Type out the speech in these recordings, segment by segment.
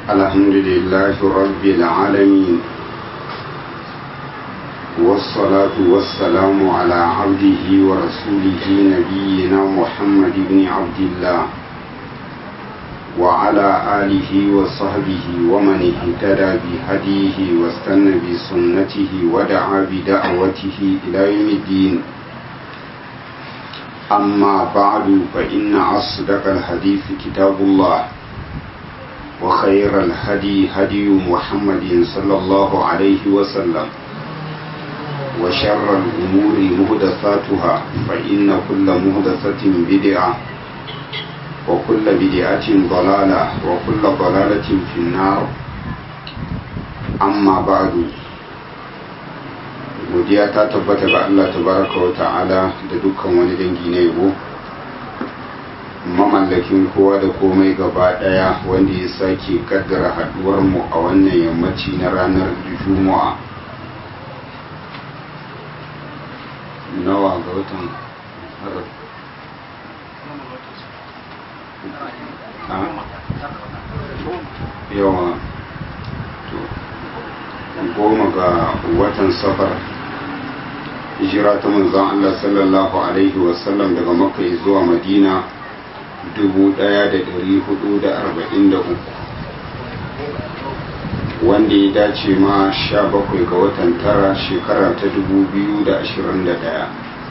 الحمد لله رب العالمين والصلاة والسلام على عبده ورسوله نبينا محمد بن عبد الله وعلى آله وصحبه ومن اهتدى بهديه واستنى بسنته ودعا بدعوته إلى يوم الدين أما بعد فإن أصدق الحديث كتاب الله وخير الهدي هدي محمد صلى الله عليه وسلم وشر الأمور مهدثاتها فإن كل مهدثة بدعة وكل بدعة ضلالة وكل ضلالة في النار أما بعد godiya ta tabbata ga Allah tabaraka wa ta'ala da dukkan wani dangi na yabo mamallakin kowa da komai gaba daya wanda ya sake kaddara haduwar mu a wannan yammaci na ranar juma'a nawa ga watan harar yawa goma ga watan safar hijira ta manzon Allah sallallahu alaihi wasallam daga makka zuwa madina 1443 wanda ya dace ma 17 ga watan tara shekara ta 2021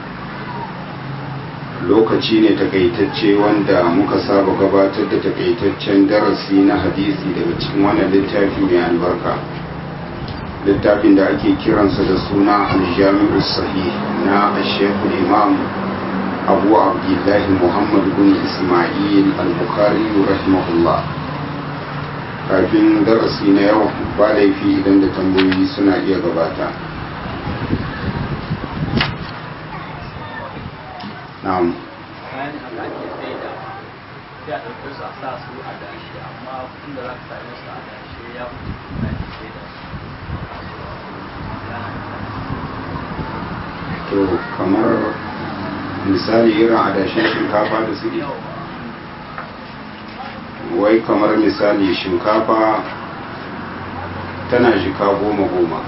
lokaci ne takaitacce wanda muka saba gabatar da takaitaccen darasi na hadisi daga cikin wannan littafi mai albarka littafin da ake kiransa da suna aljami'u sahih na shekul imam abu abdullahi muhammad bin ismail al-bukhari rahimahullah kafin darasi na yau ba laifi idan da tambayoyi suna iya gabata na'am bayan haka ake sai da sai a ɗauke su a sa su a dashe amma inda za ka same su a dashe ya mutu na ke sai da to kamar misali irin adashin shinkafa da suke wai kamar misali shinkafa tana jika goma goma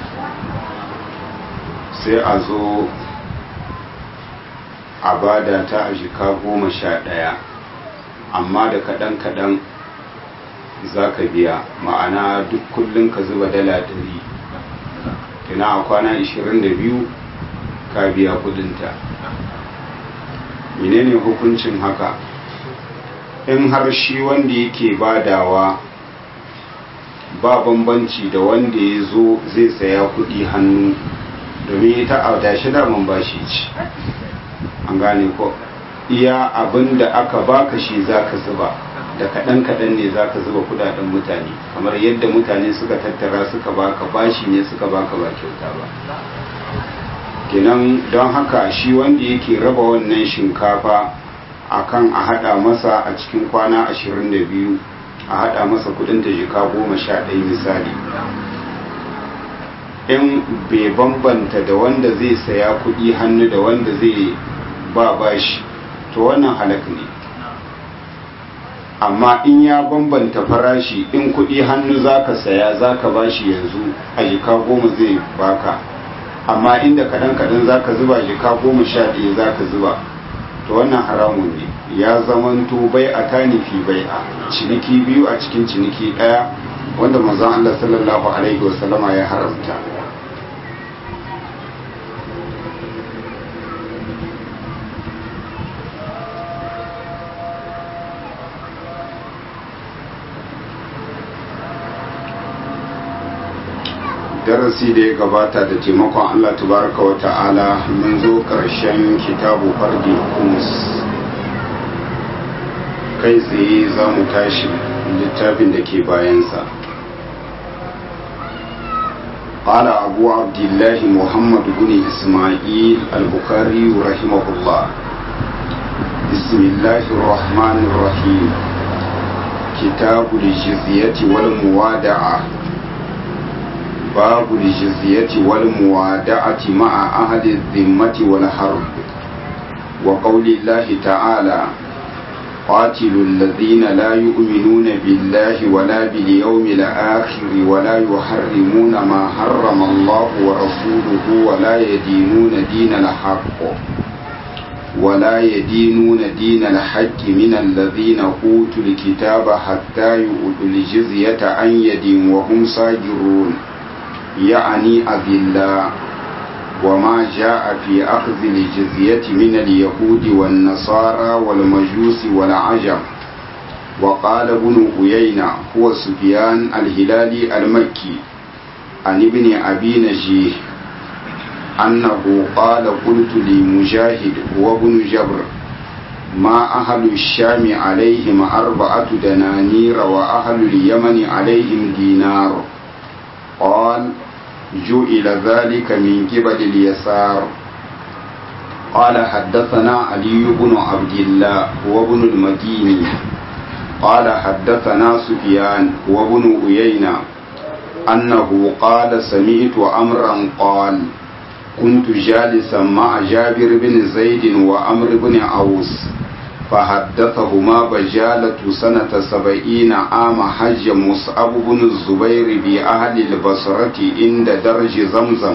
sai a zo a bada ta a jika goma sha ɗaya amma da kaɗan-kaɗan za ka biya ma'ana duk kullum ka zuba dala ɗari kina a kwana 22 ka biya kudinta menene hukuncin haka in har shi wanda yake badawa ba bambanci da wanda ya zo zai saya kudi hannu domin ita a dashi daman bashi ce an gane ko iya abin da aka baka shi zaka zuba da kaɗan-kaɗan ne zaka zuba kudaden mutane kamar yadda mutane suka tattara suka baka bashi ne suka baka ba kyauta ba kenan don haka shi wanda yake raba wannan shinkafa akan a hada masa a cikin kwana 22 a hada masa kudin ta jika goma sha ɗaya misali in bai bambanta da wanda zai saya kudi hannu da wanda zai ba bashi to wannan halak ne amma in ya bambanta farashi in kudi hannu zaka saya zaka bashi yanzu a jika goma zai baka amma inda kadan kadan zaka zuba jika goma sha ɗaya zaka zuba to wannan haramun ne ya zamanto bai a tanifi bai a ciniki biyu a cikin ciniki ɗaya wanda manzon Allah sallallahu alaihi wasallama ya haramta darasi da ya gabata da taimakon Allah tabaraka wa ta'ala mun zo ƙarshen kitabu fardi humus kai tsaye za mu tashi littafin da ke bayansa قال أبو عبد الله محمد بن إسماعيل البخاري رحمه الله بسم الله الرحمن الرحيم كتاب الجزية والموادعة باب الجزية والموادعة مع أهل الذمة والحرب وقول الله تعالى قاتلوا الذين لا يؤمنون بالله ولا باليوم الآخر ولا يحرمون ما حرم الله ورسوله ولا يدينون دين الحق ولا يدينون دين الحق من الذين أوتوا الكتاب حتى يؤتوا الجزية عن يد وهم صاغرون يعني أذلاء وما جاء في أخذ الجزية من اليهود والنصارى والمجوس والعجم وقال ابن عيينة هو سفيان الهلالي المكي عن ابن أبي نجيه أنه قال قلت لمجاهد هو ابن جبر ما أهل الشام عليهم أربعة دنانير وأهل اليمن عليهم دينار قال جئل ذلك من قبل اليسار قال حدثنا علي بن عبد الله هو ابن المديني قال حدثنا سفيان هو ابن عيينة أنه قال سمعت أمرا قال كنت جالسا مع جابر بن زيد وأمر بن عوس فحدثهما بجالة سنة سبعين عام حج مصعب بن الزبير بأهل البصرة عند درج زمزم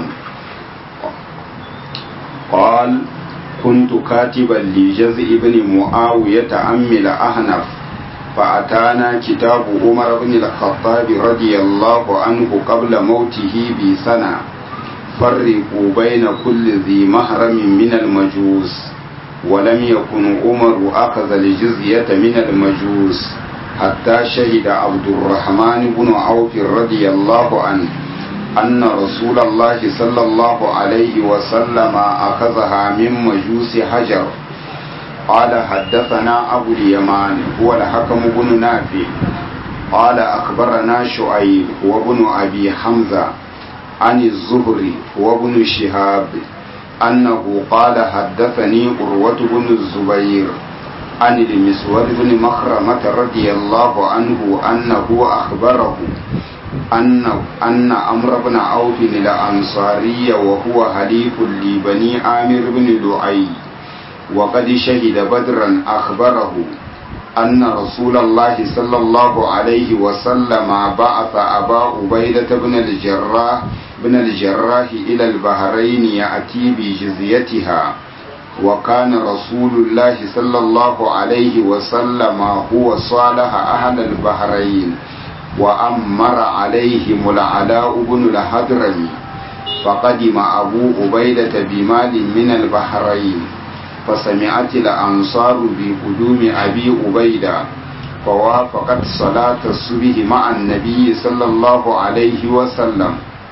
قال كنت كاتبا لجزء بن معاوية أمل أهنف فأتانا كتاب عمر بن الخطاب رضي الله عنه قبل موته بسنة فرقوا بين كل ذي محرم من المجوس ولم يكن عمر أخذ الجزية من المجوس حتى شهد عبد الرحمن بن عوف رضي الله عنه أن رسول الله صلى الله عليه وسلم أخذها من مجوس حجر قال حدثنا أبو اليمان هو الحكم بن نافع قال أخبرنا شعيب هو ابن أبي حمزة عن الزهري وابن شهاب أنه قال حدثني قروة بن الزبير عن المسور بن مخرمة رضي الله عنه أنه أخبره أن أن أمر بن عوف الأنصاري وهو حليف لبني عامر بن لؤي وقد شهد بدرا أخبره أن رسول الله صلى الله عليه وسلم بعث أبا عبيدة بن الجراح بن الجراح إلى البحرين يأتي بجزيتها وكان رسول الله صلى الله عليه وسلم هو صالح أهل البحرين وأمر عليهم العلاء بن الحضرمي فقدم أبو عبيدة بمال من البحرين فسمعت الأنصار بقدوم أبي عبيدة فوافقت صلاة الصبح مع النبي صلى الله عليه وسلم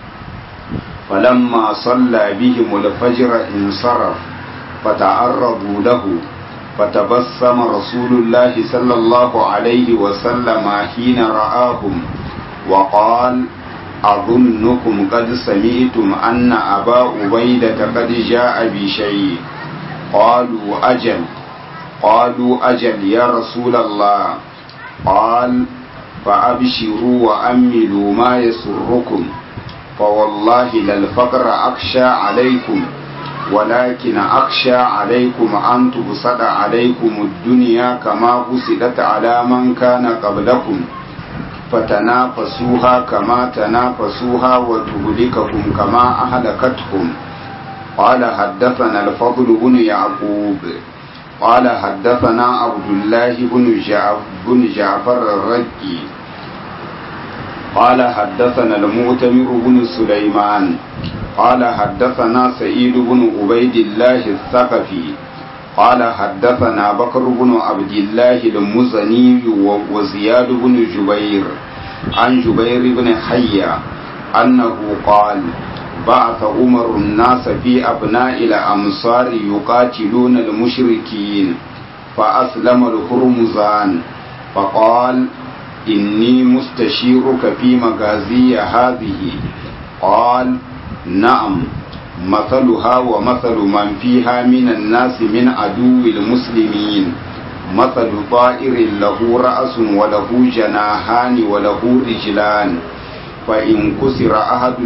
فلما صلى بهم الفجر انصرف فتعرضوا له فتبسم رسول الله صلى الله عليه وسلم حين رآهم وقال أظنكم قد سمعتم أن أبا عبيدة قد جاء بشيء قالوا أجل قالوا أجل يا رسول الله قال فأبشروا وأملوا ما يسركم فوالله للفقر أخشى عليكم ولكن أخشى عليكم أن تبسط عليكم الدنيا كما بسطت على من كان قبلكم فتنافسوها كما تنافسوها وتهلككم كما أهلكتكم قال حدثنا الفضل بن يعقوب قال حدثنا عبد الله بن جعفر, بن جعفر الرقي قال حدثنا المؤتمر بن سليمان قال حدثنا سعيد بن عبيد الله الثقفي قال حدثنا بكر بن عبد الله المزني وزياد بن جبير عن جبير بن حيا أنه قال بعث عمر الناس في أبناء الأمصار يقاتلون المشركين فأسلم الهرمزان فقال إني مستشيرك في مغازي هذه قال نعم مثلها ومثل من فيها من الناس من عدو المسلمين مثل طائر له رأس وله جناحان وله رجلان فإن كسر أحد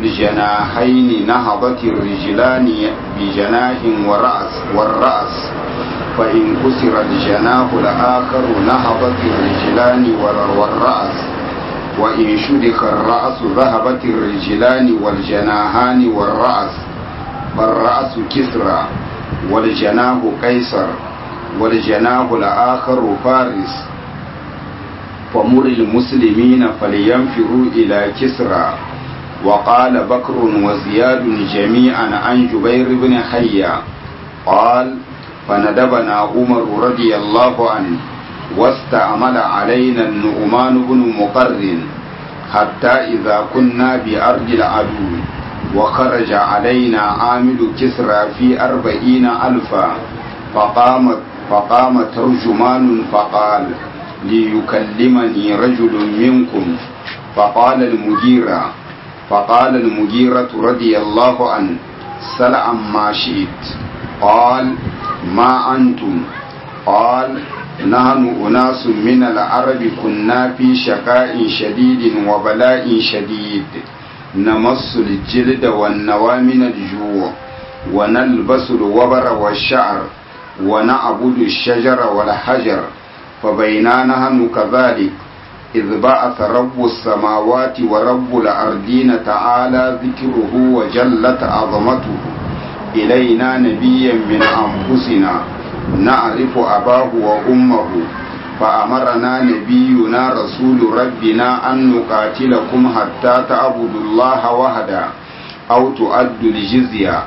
الجناحين نهضت الرجلان بجناح ورأس والرأس فإن كسر الجناح الآخر نهضت الرجلان والرأس وإن شدخ الرأس ذهبت الرجلان والجناحان والرأس فالرأس كسرى والجناح قيصر والجناح الآخر فارس فمر المسلمين فلينفروا إلى كسرى وقال بكر وزياد جميعا عن جبير بن حيا قال فندبنا عمر رضي الله عنه واستعمل علينا النعمان بن مقرن حتى إذا كنا بأرض العدو وخرج علينا عامل كسرى في أربعين ألفا فقام, فقام ترجمان فقال ليكلمني رجل منكم فقال المجيرة فقال المجيرة رضي الله عنه سل عما شئت قال ما أنتم قال نحن أناس من العرب كنا في شقاء شديد وبلاء شديد نمص الجلد والنوى من الجوع ونلبس الوبر والشعر ونعبد الشجر والحجر فبينا نحن كذلك إذ بعث رب السماوات ورب الأرضين تعالى ذكره وجلت عظمته إلينا نبيا من أنفسنا نعرف أباه وأمه فأمرنا نبينا رسول ربنا أن نقاتلكم حتى تعبدوا الله وحده أو تؤدوا الجزية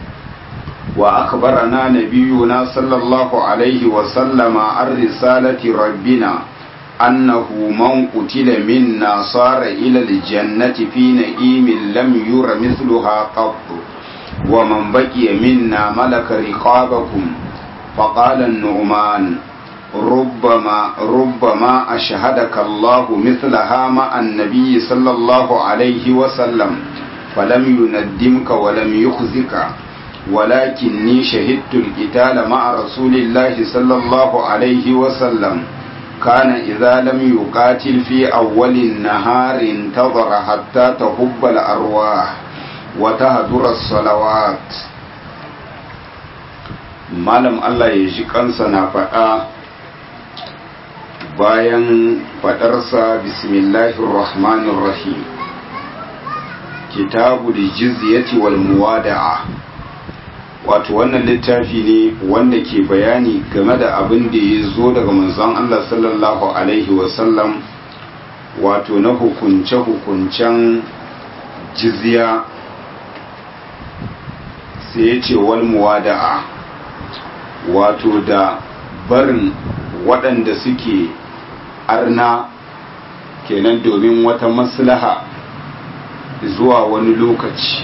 وأخبرنا نبينا صلى الله عليه وسلم عن رسالة ربنا أنه من قتل منا صار إلى الجنة في نئيم لم ير مثلها قط ومن بقي منا ملك رقابكم فقال النعمان ربما ربما أشهدك الله مثلها مع النبي صلى الله عليه وسلم فلم يندمك ولم يخزك ولكني شهدت القتال مع رسول الله صلى الله عليه وسلم كان إذا لم يقاتل في أول النهار انتظر حتى تهب الأرواح وتهدر الصلوات malam Allah ya ji kansa na faɗa bayan faɗarsa bismillahir rahmanir rahim kitabu da jizyati wal muwada'a wato wannan littafi ne wanda ke bayani game da abin da ya zo daga manzon Allah sallallahu alaihi wasallam wato na hukunce-hukuncen jizya sai ya ce wal muwada'a wato da barin waɗanda suke arna kenan domin wata maslaha zuwa wani lokaci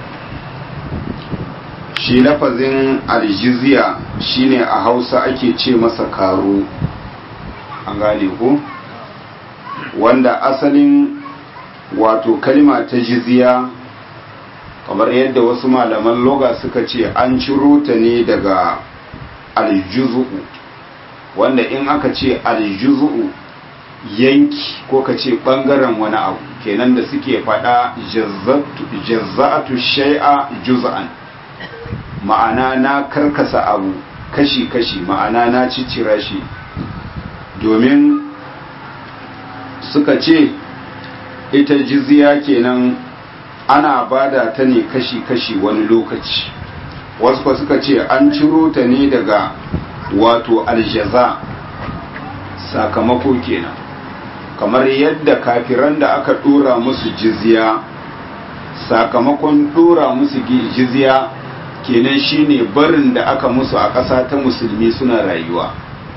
shi lafazin aljiziya shine a hausa ake ce masa karo an gane ko wanda asalin wato kalma ta jiziya kamar yadda wasu malaman loga suka ce an ciro ta ne daga aljuzu'u wanda in aka ce aljuzu'u yanki ko ka ce bangaren wani abu kenan da suke fada jazza'atu shai'a juz'an ma'ana na karkasa abu kashi-kashi ma'ana na ciccira shi domin suka ce ita jizya kenan ana bada ta ne kashi-kashi wani lokaci wasu ba suka ce an ciro ta ne daga wato aljaza sakamako kenan kamar yadda kafiran da aka dora musu jizya sakamakon dora musu jizya kenan shine barin da aka musu a ƙasa ta musulmi suna rayuwa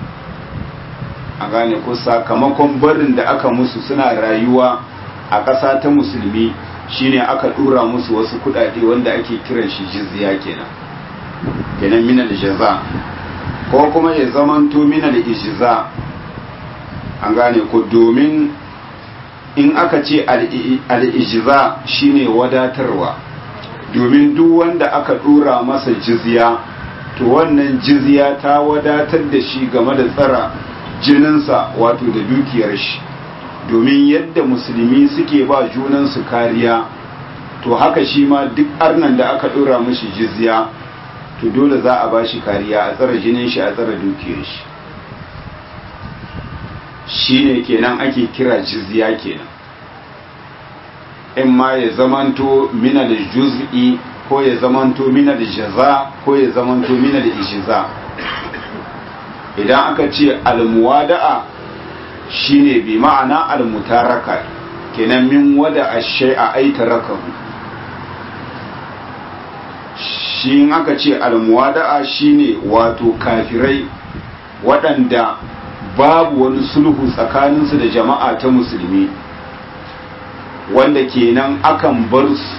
a gane ko sakamakon barin da aka musu suna rayuwa a ƙasa ta musulmi shine aka dora musu wasu kudade wanda ake kiran shi jizya kenan kenan minal jaza ko kuma ya zamanto minal ijza an gane ko domin in aka ce al-ijza shine wadatarwa domin duk wanda aka dora masa jizya to wannan jizya ta wadatar da shi game da tsara jininsa wato da dukiyar shi domin yadda musulmi suke ba junansu kariya to haka shi ma duk arnan da aka dora mashi jizya to dole za a bashi kariya a tsara jinin shi a tsara dukiyar shi shine kenan ake kira jizya kenan in ma ya zamanto mina da juz'i ko ya zamanto mina da jaza ko ya zamanto mina da ishiza idan aka ce almuwada'a shine bi ma'ana almutaraka kenan min wada ash-shay'a ay tarakahu shi in aka ce almuwada'a shine wato kafirai waɗanda babu wani sulhu tsakaninsu da jama'a ta musulmi wanda kenan akan bar su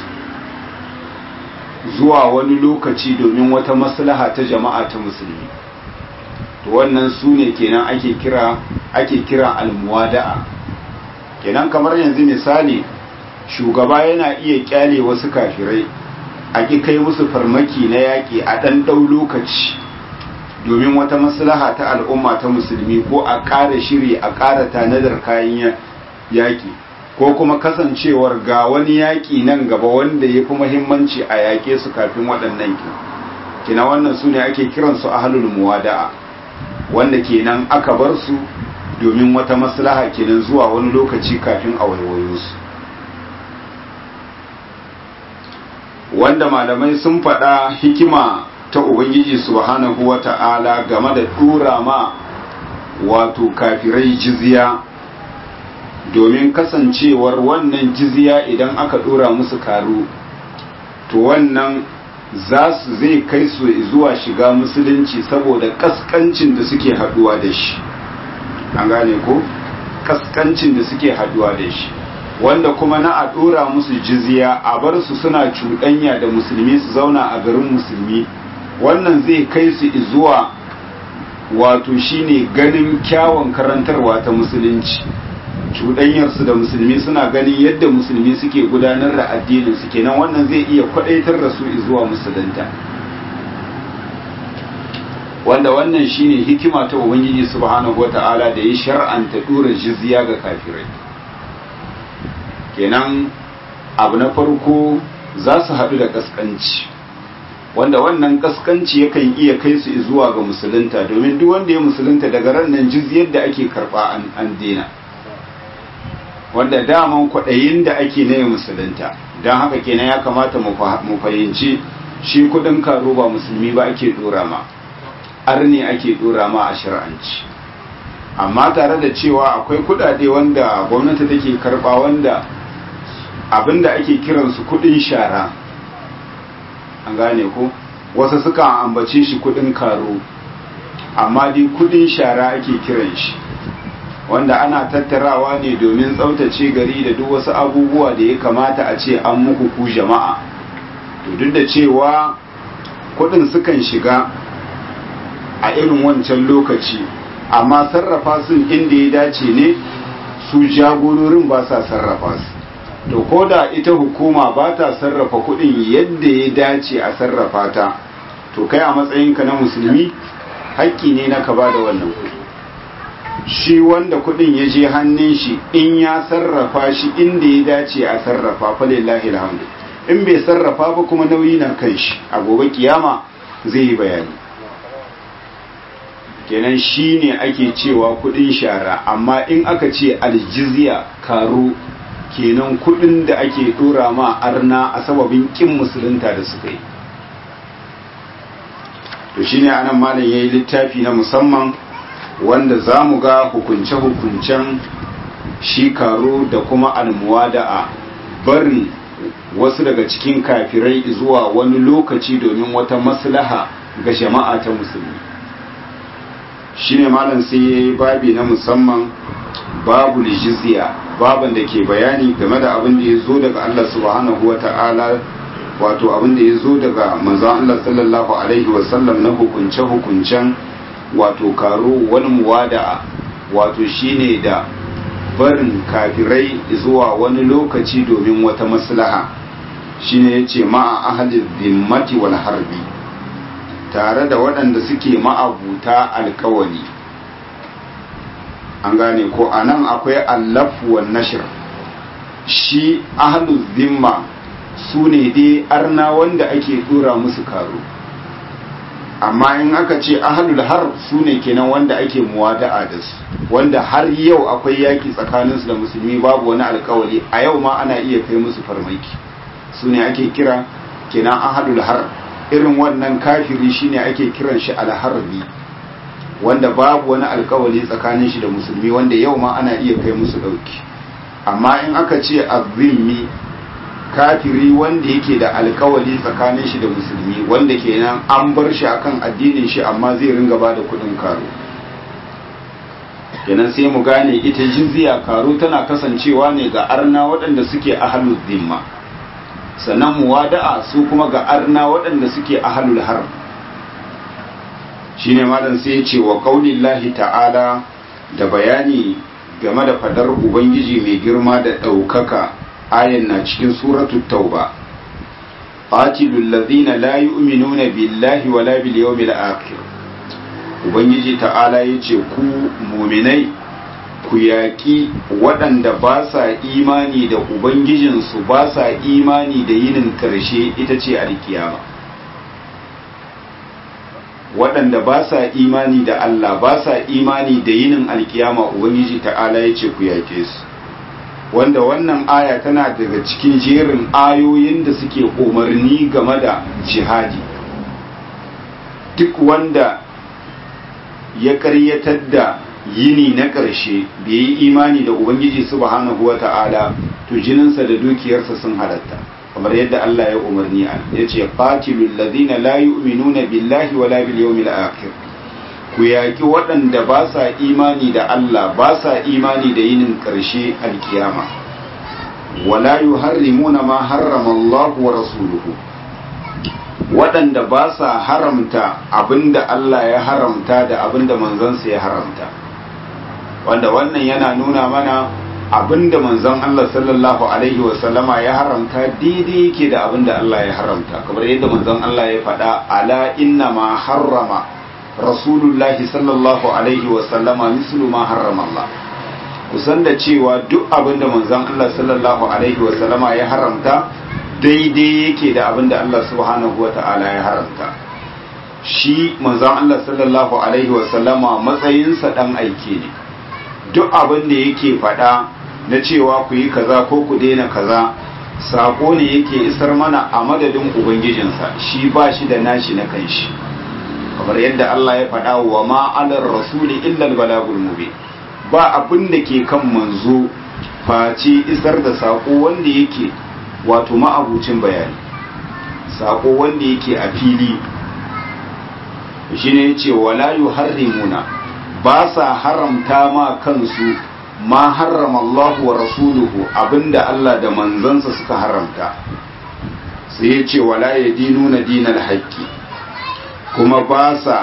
zuwa wani lokaci domin wata maslaha ta jama'a ta musulmi to wannan su ne kenan ake kira ake kira almuwada'a kenan kamar yanzu misali shugaba yana iya kyale wasu kafirai a ƙi kai musu farmaki na yaƙi a ɗan ɗau lokaci domin wata maslaha ta al'umma ta musulmi ko a ƙara shiri a ƙara tanadar kayan yaƙi ko kuma kasancewar ga wani yaƙi nan gaba wanda ya fi muhimmanci a yaƙe su kafin waɗannan ki kina wannan su ne ake kiransu ahlul muwada'a wanda kenan aka bar su domin wata maslaha kenan zuwa wani lokaci kafin a waiwayo su wanda malamai sun faɗa hikima ta ubangiji subhanahu wata'ala game da tura ma wato kafirai jizya domin kasancewar wannan jizya idan aka dora musu karu to wannan za su zai kai su zuwa shiga musulunci saboda kaskancin da suke haduwa da shi an gane ko kaskancin da suke haduwa da shi wanda kuma na a dora musu jizya a bar su suna cuɗanya da musulmi su zauna a garin musulmi wannan zai kai su zuwa wato shine ganin kyawun karantarwa ta musulunci cuɗanyarsu da musulmi suna ganin yadda musulmi suke gudanar da addinin su kenan wannan zai iya kwadaitar da su zuwa musulunta wanda wannan shine hikima ta ubangiji subhanahu wata'ala da ya shar'anta dora jizya ga kafirai kenan abu na farko za su haɗu da kaskanci wanda wannan kaskanci yakan iya kai su zuwa ga musulunta domin duk wanda ya musulunta daga ran nan jizyar da ake karɓa an dena wanda daman kwaɗayin da ake na yin musulunta don haka kenan ya kamata mu fahimci shi kudin karo ba musulmi ba ake dora ma arne ake dora ma a shari'anci amma tare da cewa akwai kudade wanda gwamnati take karba wanda abinda ake kiransu kudin shara an gane ko wasu suka ambace shi kudin karo amma dai kudin shara ake kiran shi wanda ana tattarawa ne domin tsaftace gari da duk wasu abubuwa da ya kamata a ce an muku ku jama'a to duk da cewa kudin sukan shiga a irin wancan lokaci amma sarrafa sun inda ya dace ne su jagororin ba sa sarrafa su to ko da ita hukuma ba ta sarrafa kudin yadda ya dace a sarrafa ta to kai a matsayinka na musulmi haƙƙi ne na ka ba da wannan kudi shi wanda kudin ya je hannun shi in ya sarrafa shi inda ya dace a sarrafa fa lillahi alhamdu in bai sarrafa ba kuma nauyi na kan shi a gobe kiyama zai yi bayani kenan shi ne ake cewa kudin shara amma in aka ce aljizya karo kenan kudin da ake dora ma arna a sababin kin musulunta da suka yi to shine anan malam yayi littafi na musamman wanda za mu ga hukunce-hukuncen shi karo da kuma almuwada'a barin wasu daga cikin kafirai zuwa wani lokaci domin wata maslaha ga jama'a ta musulmi shine malam sai ya yi babi na musamman babu jizya baban da ke bayani game da abin da ya zo daga Allah subhanahu wa ta'ala wato abin da ya zo daga manzon Allah sallallahu alaihi wasallam na hukunce-hukuncen wato karo wani muwada wato shine da barin kafirai zuwa wani lokaci domin wata maslaha shine yace ma'a ahli dhimmati wal harbi tare da waɗanda suke ma'abuta alkawali an gane ko anan akwai allafu wan nashr shi ahlu dhimma su ne dai arna wanda ake dora musu karo amma in aka ce ahlul har su ne kenan wanda ake muwada'a da su wanda har yau akwai yaki tsakaninsu da musulmi babu wani alkawari a yau ma ana iya kai musu farmaki su ne ake kira kenan ahlul har irin wannan kafiri shine ake kiran shi alharbi wanda babu wani alkawari tsakanin shi da musulmi wanda yau ma ana iya kai musu dauki amma in aka ce azimmi kafiri wanda yake da alkawari tsakanin shi da musulmi wanda kenan an bar shi akan addinin shi amma zai ringa ba da kudin karo kenan sai mu gane ita jizya karo tana kasancewa ne ga arna waɗanda suke ahalul zimma sannan muwada'a su kuma ga arna waɗanda suke ahalul har shine malam sai ya ce wa qaulillahi ta'ala da bayani game da fadar ubangiji mai girma da ɗaukaka ayan na cikin suratul tauba qatilul ladhina la yu'minuna billahi wala bil yawmil akhir ubangiji ta'ala yace ku mu'minai ku yaƙi waɗanda ba sa imani da ubangijinsu ba sa imani da yinin karshe ita ce alkiyama waɗanda ba sa imani da Allah ba sa imani da yinin alkiyama ubangiji ta'ala yace ku yaƙe su wanda wannan aya tana daga cikin jerin ayoyin da suke umarni game da jihadi duk wanda ya karyatar da yini na ƙarshe bai yi imani da ubangiji subhanahu wa ta'ala to jininsa da dukiyarsa sun halatta kamar yadda Allah ya umarni a ya ce qatilul ladina la yu'minuna billahi wala bil yawmil akhir ku yaƙi waɗanda ba sa imani da Allah ba sa imani da yinin ƙarshe alkiyama wala yuharrimuna ma harrama Allah wa rasuluhu waɗanda ba sa haramta abinda Allah ya haramta da abinda manzansa ya haramta wanda wannan yana nuna mana abinda manzon Allah sallallahu alaihi wa sallama ya haramta daidai yake da abinda Allah ya haramta kamar yadda manzon Allah ya faɗa ala inna ma harrama rasulullahi sallallahu alaihi wasallama mislu ma harrama Allah kusan da cewa duk abin da manzon Allah sallallahu alaihi wasallama ya haramta daidai yake da abin da Allah subhanahu wa ta'ala ya haramta shi manzon Allah sallallahu alaihi wasallama matsayinsa dan aike ne duk abin da yake faɗa na cewa ku yi kaza ko ku daina kaza sako ne yake isar mana a madadin ubangijinsa shi ba shi da nashi na kanshi kamar yadda Allah ya faɗa wa ma'alar rasuli illal balagul mubin ba abin da ke kan manzo face isar da sako wanda yake wato ma'abucin bayani sako wanda yake a fili shine yace wala yuharrimuna ba sa haramta ma kansu ma harrama Allah wa rasuluhu abinda Allah da manzansa suka haramta sai yace wala yadinuna dinal haqqi kuma ba sa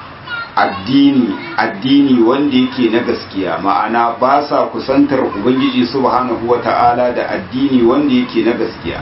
addini addini wanda yake na gaskiya ma'ana ba sa kusantar ubangiji subhanahu wata'ala da addini wanda yake na gaskiya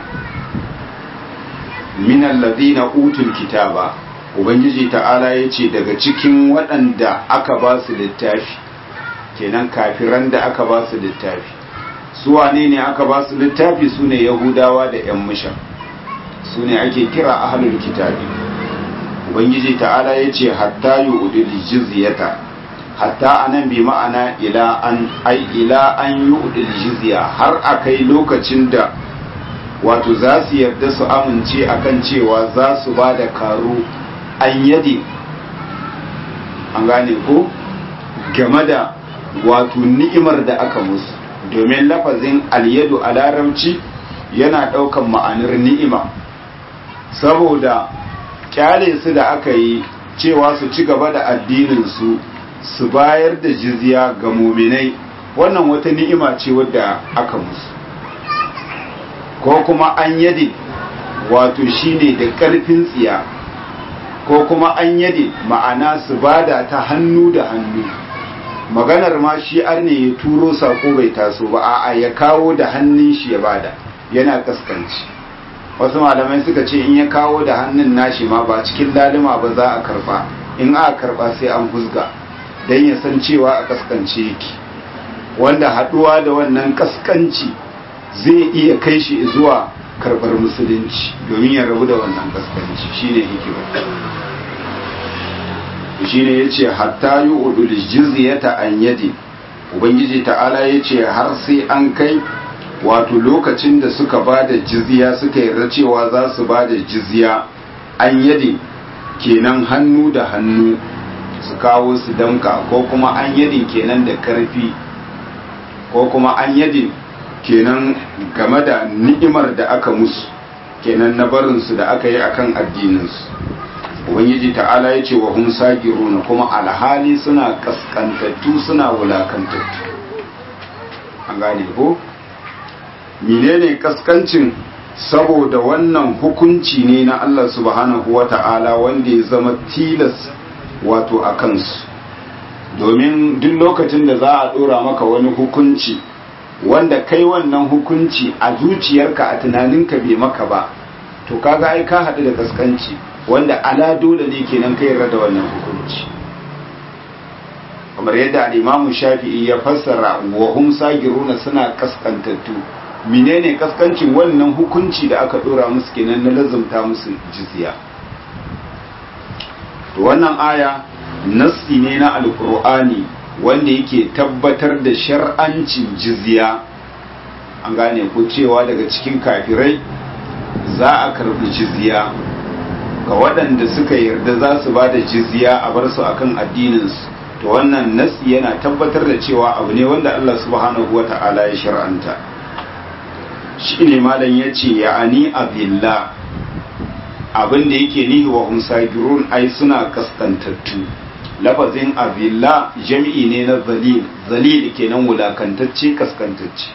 min allazina utul kitaba ubangiji ta'ala yace daga cikin waɗanda aka ba su littafi kenan kafiran da aka ba su littafi su wane ne aka ba su littafi su ne yahudawa da yan mushan su ne ake kira ahlul kitabi ubangiji ta'ala ya ce hatta yi udil jizyata hatta anan bi ma'ana ila an ai ila an yi udil jizya har a kai lokacin da wato za su yarda su amince akan cewa za su ba da karo an yadi an gane ko game da wato ni'imar da aka musu domin lafazin alyadu a larabci yana ɗaukan ma'anar ni'ima saboda kyale su da aka yi cewa su ci gaba da addininsu su bayar da jizya ga muminai wannan wata ni'ima ce wadda aka musu ko kuma an yadi wato shine da ƙarfin tsiya ko kuma an yadi ma'ana su bada ta hannu da hannu maganar ma shi ne ya turo sako bai taso ba a'a ya kawo da hannun shi ya bada yana kaskanci wasu malamai suka ce in ya kawo da hannun nashi ma ba cikin lalima ba za a karba in aka karba sai an huzga don ya san cewa a kaskance yake wanda haduwa da wannan kaskanci zai iya kai shi zuwa karbar musulunci domin ya rabu da wannan kaskanci shine hikima shine yace hatta yu'dul jizyata an yadi ubangiji ta'ala yace har sai an kai wato lokacin da suka bada jizya suka yarda cewa za su bada jizya an yadi kenan hannu da hannu su kawo su damka ko kuma an yadin kenan da karfi ko kuma an yadin kenan game da ni'imar da aka musu kenan na barinsu da aka yi akan addininsu ubangiji ta'ala ya ce wa hum sagiruna kuma alhali suna kaskantattu suna wulakantattu an gane ko menene kaskancin saboda wannan hukunci ne na Allah subhanahu wa ta'ala wanda ya zama tilas wato a kansu domin duk lokacin da za a dora maka wani hukunci wanda kai wannan hukunci a zuciyarka a tunaninka bai maka ba to kaga ai ka haɗu da kaskanci wanda ala dole ne kenan kai yarda da wannan hukunci kamar yadda al-Imam Shafi'i ya fassara wa hum sagiruna suna kaskantattu menene kaskancin wannan hukunci da aka dora musu kenan na lazumta musu jizya to wannan aya nassi ne na alkur'ani wanda yake tabbatar da shar'ancin jizya an gane ko cewa daga cikin kafirai za a karbi jizya ga waɗanda suka yarda za su ba da jizya a bar su akan addininsu to wannan nassi yana tabbatar da cewa abu ne wanda Allah subhanahu wa ta'ala ya shar'anta shi ne malam ya ce ya'ani abilla abin da yake nihi wa umsagirun ai suna kaskantattu lafazin abilla jami'i ne na zalil zalil kenan wulakantacce kaskantacce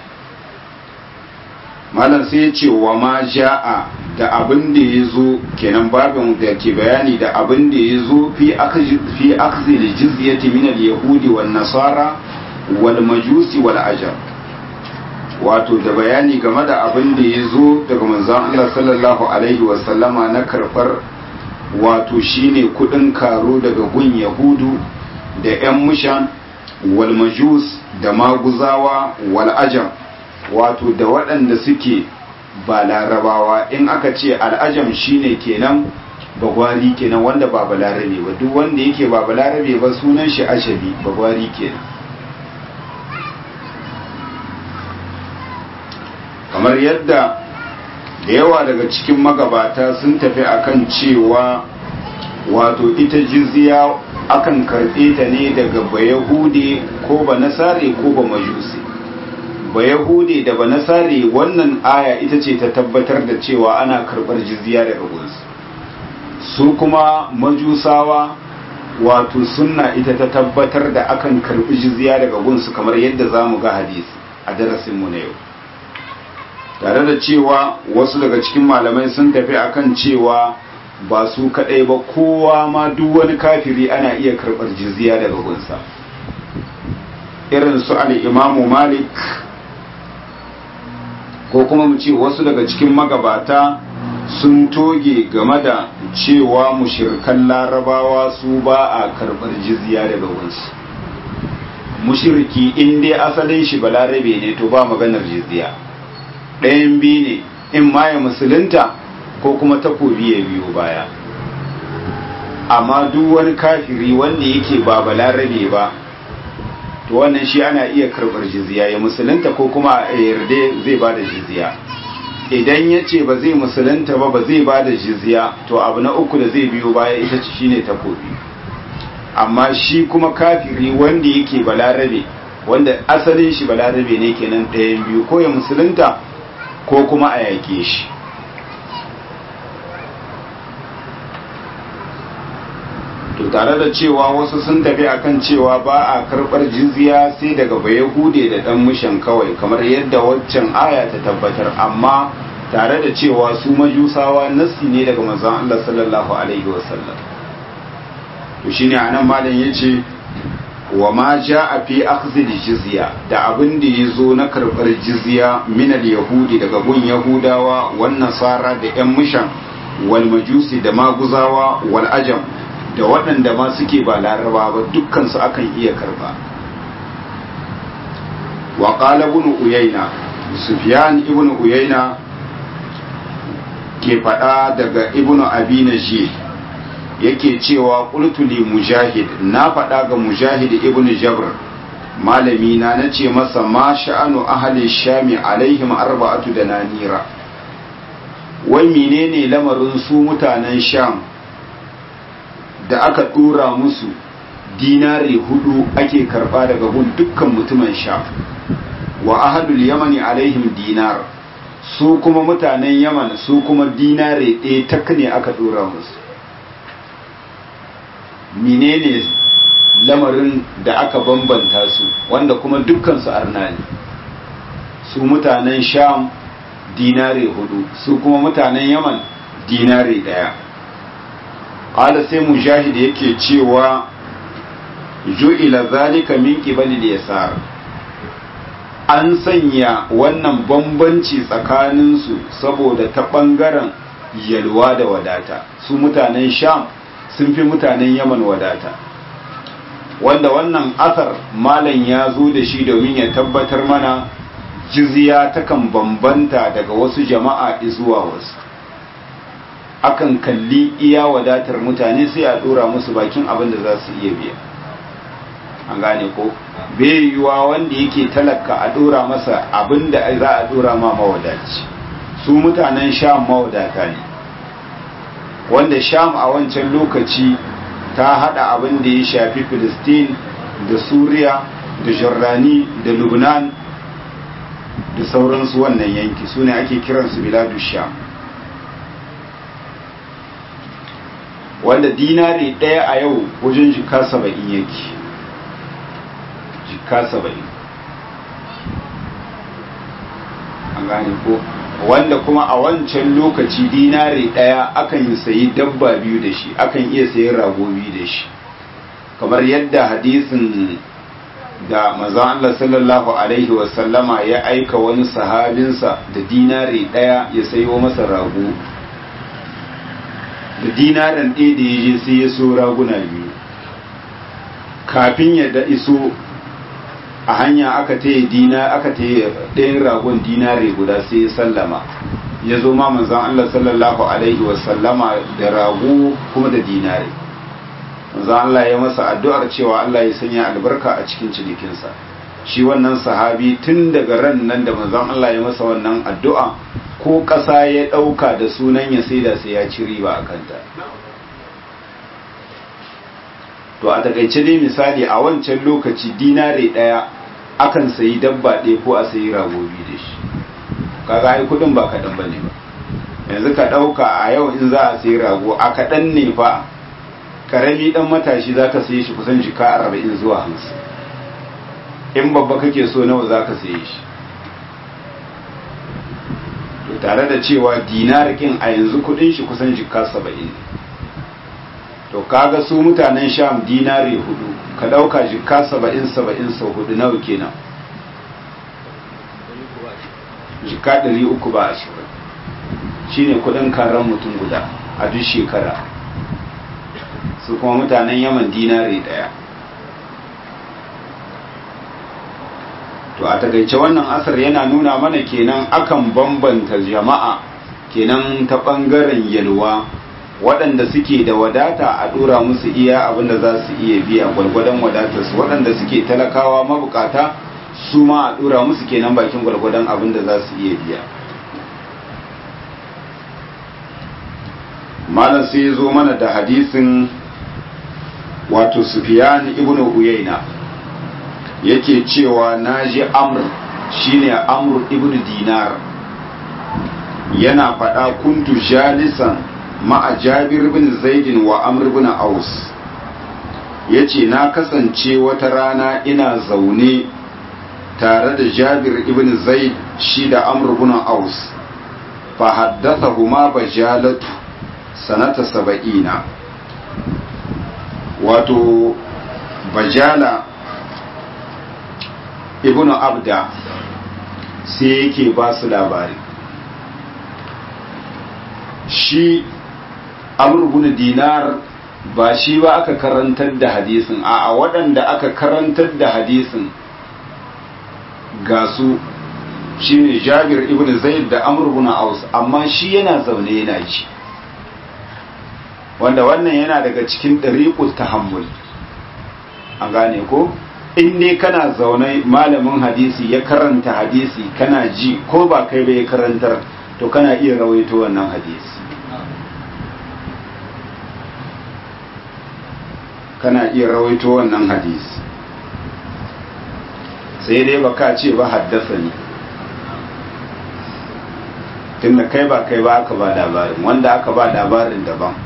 malam sai ya ce wa ma ja'a da abin da ya zo kenan babin da ke bayani da abin da ya zo fi akhzi da jizyati min al-yahudi wan nasara wal majusi wal ajab wato da bayani game da abin da ya zo daga manzon Allah sallallahu alaihi wasallama na karɓar wato shine kudin karo daga gun yahudu da 'yan mushan wal majus da maguzawa wal ajam wato da waɗanda suke ba larabawa in aka ce al'ajam shine kenan bagwari kenan wanda ba balarabe ba duk wanda yake ba balarabe ba sunan shi ashabi bagwari kenan kamar yadda da yawa daga cikin magabata sun tafi akan cewa wato ita jizya akan karɓe ta ne daga bayahude ko ba nasare ko ba majusi bayahude da ba nasare wannan aya ita ce ta tabbatar da cewa ana karɓar jizya daga gunsu su kuma majusawa wato sunna ita ta tabbatar da akan karɓi jizya daga gunsu kamar yadda za mu ga hadisi a darasinmu na yau tare da cewa wasu daga cikin malamai sun tafi akan cewa ba su kadai ba kowa ma duk wani kafiri ana iya karɓar jizya daga gunsa irin su al'imamu malik ko kuma mu ce wasu daga cikin magabata sun toge game da cewa mushirkan larabawa su ba a karɓar jizya daga gunsu mushirki in dai asalin shi balarabe ne to ba maganar jizya ɗayan biyu ne in ma ya musulunta ko kuma takobi ya biyo baya amma duk wani kafiri wanda yake ba balarabe ba to wannan shi ana iya karɓar jizya ya musulunta ko kuma a yarda zai ba da jizya idan ya ce ba zai musulunta ba ba zai ba da jizya to abu na uku da zai biyo baya ita ce shine takobi amma shi kuma kafiri wanda yake balarabe wanda asalin shi balarabe ne kenan ɗayan biyu ko ya musulunta ko kuma a yake shi to tare da cewa wasu sun tafi akan cewa ba a karɓar jizya sai daga bayahude da ɗan mushan kawai kamar yadda waccan aya ta tabbatar amma tare da cewa su majusawa nassi ne daga manzon Allah sallallahu alaihi wasallam to shine anan malam yace wa ma jaa fi akhdhi jizya da abin da yazo na karbar jizya min al-yahudi daga gun yahudawa wan nasara da yan mushan wal majusi da maguzawa wal ajam da waɗanda ma suke ba laraba ba dukkan su akan iya karba wa qala ibn uyayna sufyan ibn uyayna ke faɗa daga ibn abi najih yake cewa ƙultuli mujahid na faɗa ga mujahid ibn jabr malami na na ce masa ma sha'anu ahli shami alaihim arba'atu da nanira wai menene lamarin su mutanen sham da aka ɗora musu dinari hudu ake karɓa daga gun dukkan mutumin sham wa ahadul yamani alaihim dinar su kuma mutanen yaman su kuma dinare ɗaya tak ne aka ɗora musu menene lamarin da aka bambanta su wanda kuma dukkansu arna ne su mutanen sham dinare hudu su kuma mutanen yaman dinare ɗaya ƙala sai mujahid yake cewa ju'ila zalika min qibali yasar an sanya wannan bambanci tsakaninsu saboda ta ɓangaren yalwa da wadata su mutanen sham sun fi mutanen yaman wadata wanda wannan asar malam ya zo da shi domin ya tabbatar mana jizya takan bambanta daga wasu jama'a zuwa wasu akan kalli iya wadatar mutane sai a ɗora musu bakin abin da za su iya biya an gane ko bai yiwuwa wanda yake talaka a dora masa abinda za a dora ma mawadaci su mutanen sham mawadata ne wanda sham a wancan lokaci ta hada abin da ya shafi filistin da suriya da jordani da lubnan da sauransu wannan yanki su ne ake kiransu biladu sham wanda dinari ɗaya a yau wajen jika saba'in yake jika saba'in an gane ko wanda kuma a wancan lokaci dinari ɗaya akan yi sayi dabba biyu da shi akan iya sayi rago biyu da shi kamar yadda hadisin da mazan Allah sallallahu alaihi wasallama ya aika wani sahabinsa da dinari ɗaya ya sayo masa rago da dinarin ɗaya da ya je sai ya so raguna biyu kafin ya da iso a hanya aka taya dina aka taya ɗayan ragon dinare guda sai ya sallama ya zo ma manzan Allah sallallahu alaihi wasallama da rago kuma da dinare manzan Allah ya masa addu'ar cewa Allah ya sanya albarka a cikin cinikinsa shi wannan sahabi tun daga ran nan da manzan Allah ya masa wannan addu'a ko ƙasa ya ɗauka da sunan ya saida sai ya ci riba a kanta to a takaice dai misali a wancan lokaci dinare ɗaya akan sayi dabba ɗaya ko a sayi ragobi da shi kaga ai kudin ba kaɗan ba ne ba yanzu ka ɗauka a yau in za a sayi rago a kaɗan ne fa karami ɗan matashi za ka sayi shi kusan jika arba'in zuwa hamsin in babba kake so nawa za ka saye shi to tare da cewa dinarikin a yanzu kudin shi kusan jika saba'in to kaga su mutanen sham dinari hudu ka dauka jika saba'in saba'in sau hudu nawa kenan jika ɗari uku ba ashirin shine kudin karan mutum guda a duk shekara su kuma mutanen yaman dinari daya to a takaice wannan asar yana nuna mana kenan akan bambanta jama'a kenan ta ɓangaren yalwa waɗanda suke da wadata a ɗora musu iya abinda za su iya biya gwargwadon wadatarsu waɗanda suke talakawa mabukata su ma a ɗora musu kenan bakin gwargwadon abinda za su iya biya malam sai ya zo mana da hadisin wato sufiyan ibn uyayna yake cewa naji amr shine amr ibn dinar yana faɗa kuntu jalisan ma'a jabir bin zaidin wa amr bin aus yace na kasance wata rana ina zaune tare da jabir ibn zaid shi da amr bin aus fa haddathahuma bajalatu sanata saba'ina wato bajala ibn abda sai yake ba su labari shi amurbin dinar ba shi ba aka karantar da hadisin a waɗanda aka karantar da hadisin ga su shi ne jabir ibn zaid da amurbin aus amma shi yana zaune yana ci wanda wannan yana daga cikin ɗariƙus tahammul an gane ko in dai kana zaune malamin hadisi ya karanta hadisi kana ji ko ba kai bai karantar to kana iya rawaito wannan hadisi kana iya rawaito wannan hadisi sai dai baka ce ba haddasa ne tunda kai ba kai ba aka ba labarin wanda aka ba labarin daban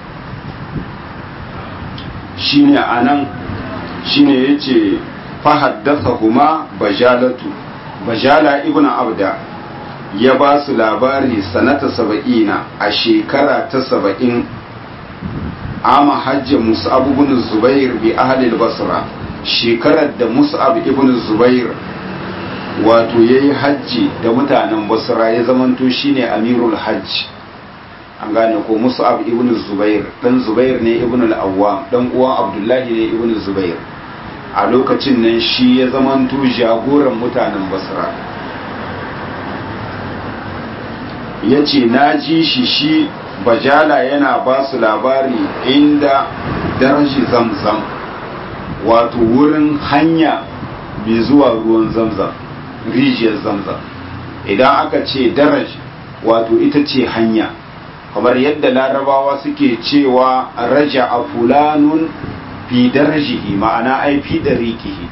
shine anan shine yace fa haddathahuma bajalatu bajala ibnu abda ya ba su labari sanata saba'ina a shekara ta saba'in ama hajji mus'ab ibn zubair bi ahli al-basra shekarar da mus'ab ibn zubair wato yayi hajji da mutanen basra ya zamanto shine amirul hajj an gane ko mus'ab ibn zubair dan zubair ne ibn al-awwam dan uwan abdullahi ne ibn zubair a lokacin nan shi ya zamanto jagoran mutanen basra ya ce na ji shi shi bajala yana ba su labari inda daraji zamzam wato wurin hanya mai zuwa ruwan zamzam rijiyar zamzam idan aka ce daraj wato ita ce hanya kamar yadda larabawa suke cewa raja a fulanun fi darajihi ma'ana ai fi dariqihi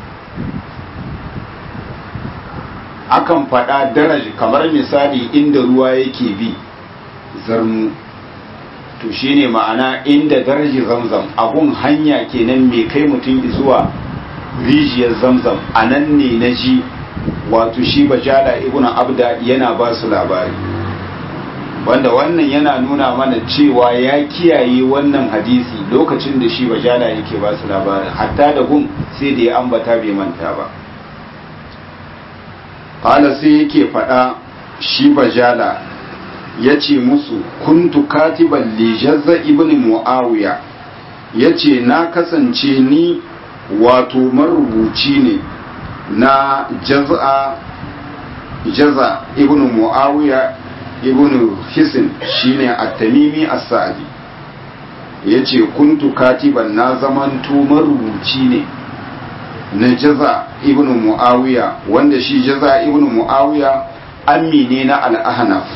akan faɗa daraji kamar misali inda ruwa yake bi zarmu to shine ma'ana inda daraji zamzam abun hanya kenan mai kai mutum zuwa rijiyar zamzam a nan ne na ji wato shi bajala ibn abda yana ba su labari wanda wannan yana nuna mana cewa ya kiyaye wannan hadisi lokacin da shi bajala yake ba su labarin hatta da gun sai da ya ambata bai manta ba Fala sai yake faɗa shi bajala ya ce musu kuntu katiban lijazza ibn mu'awiya ya ce na kasance ni wato marubuci ne na jaza jaza ibn mu'awiya ibn hisin shine at-tamimi as-sa'di yace kuntu katiban na zamanto marubuci ne na jaza ibn muawiya wanda shi jaza ibn muawiya ammi ne na al-ahnaf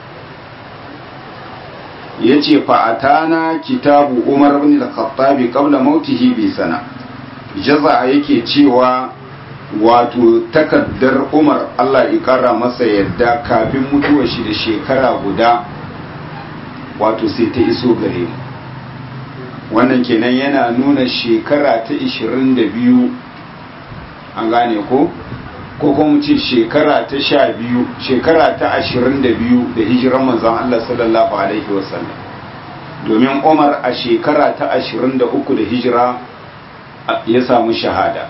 yace fa atana kitabu umar ibn al-khattab qabla mautihi bi sana jaza yake cewa wato takaddar umar Allah ya kara masa yadda kafin mutuwar shi da shekara guda wato sai ta iso gare mu wannan kenan yana nuna shekara ta 22 an gane ko ko kuma ce shekara ta sha biyu shekara ta ashirin da biyu da hijiran manzon Allah sallallahu alaihi wasallam domin Umar a shekara ta ashirin da uku da hijira ya samu shahada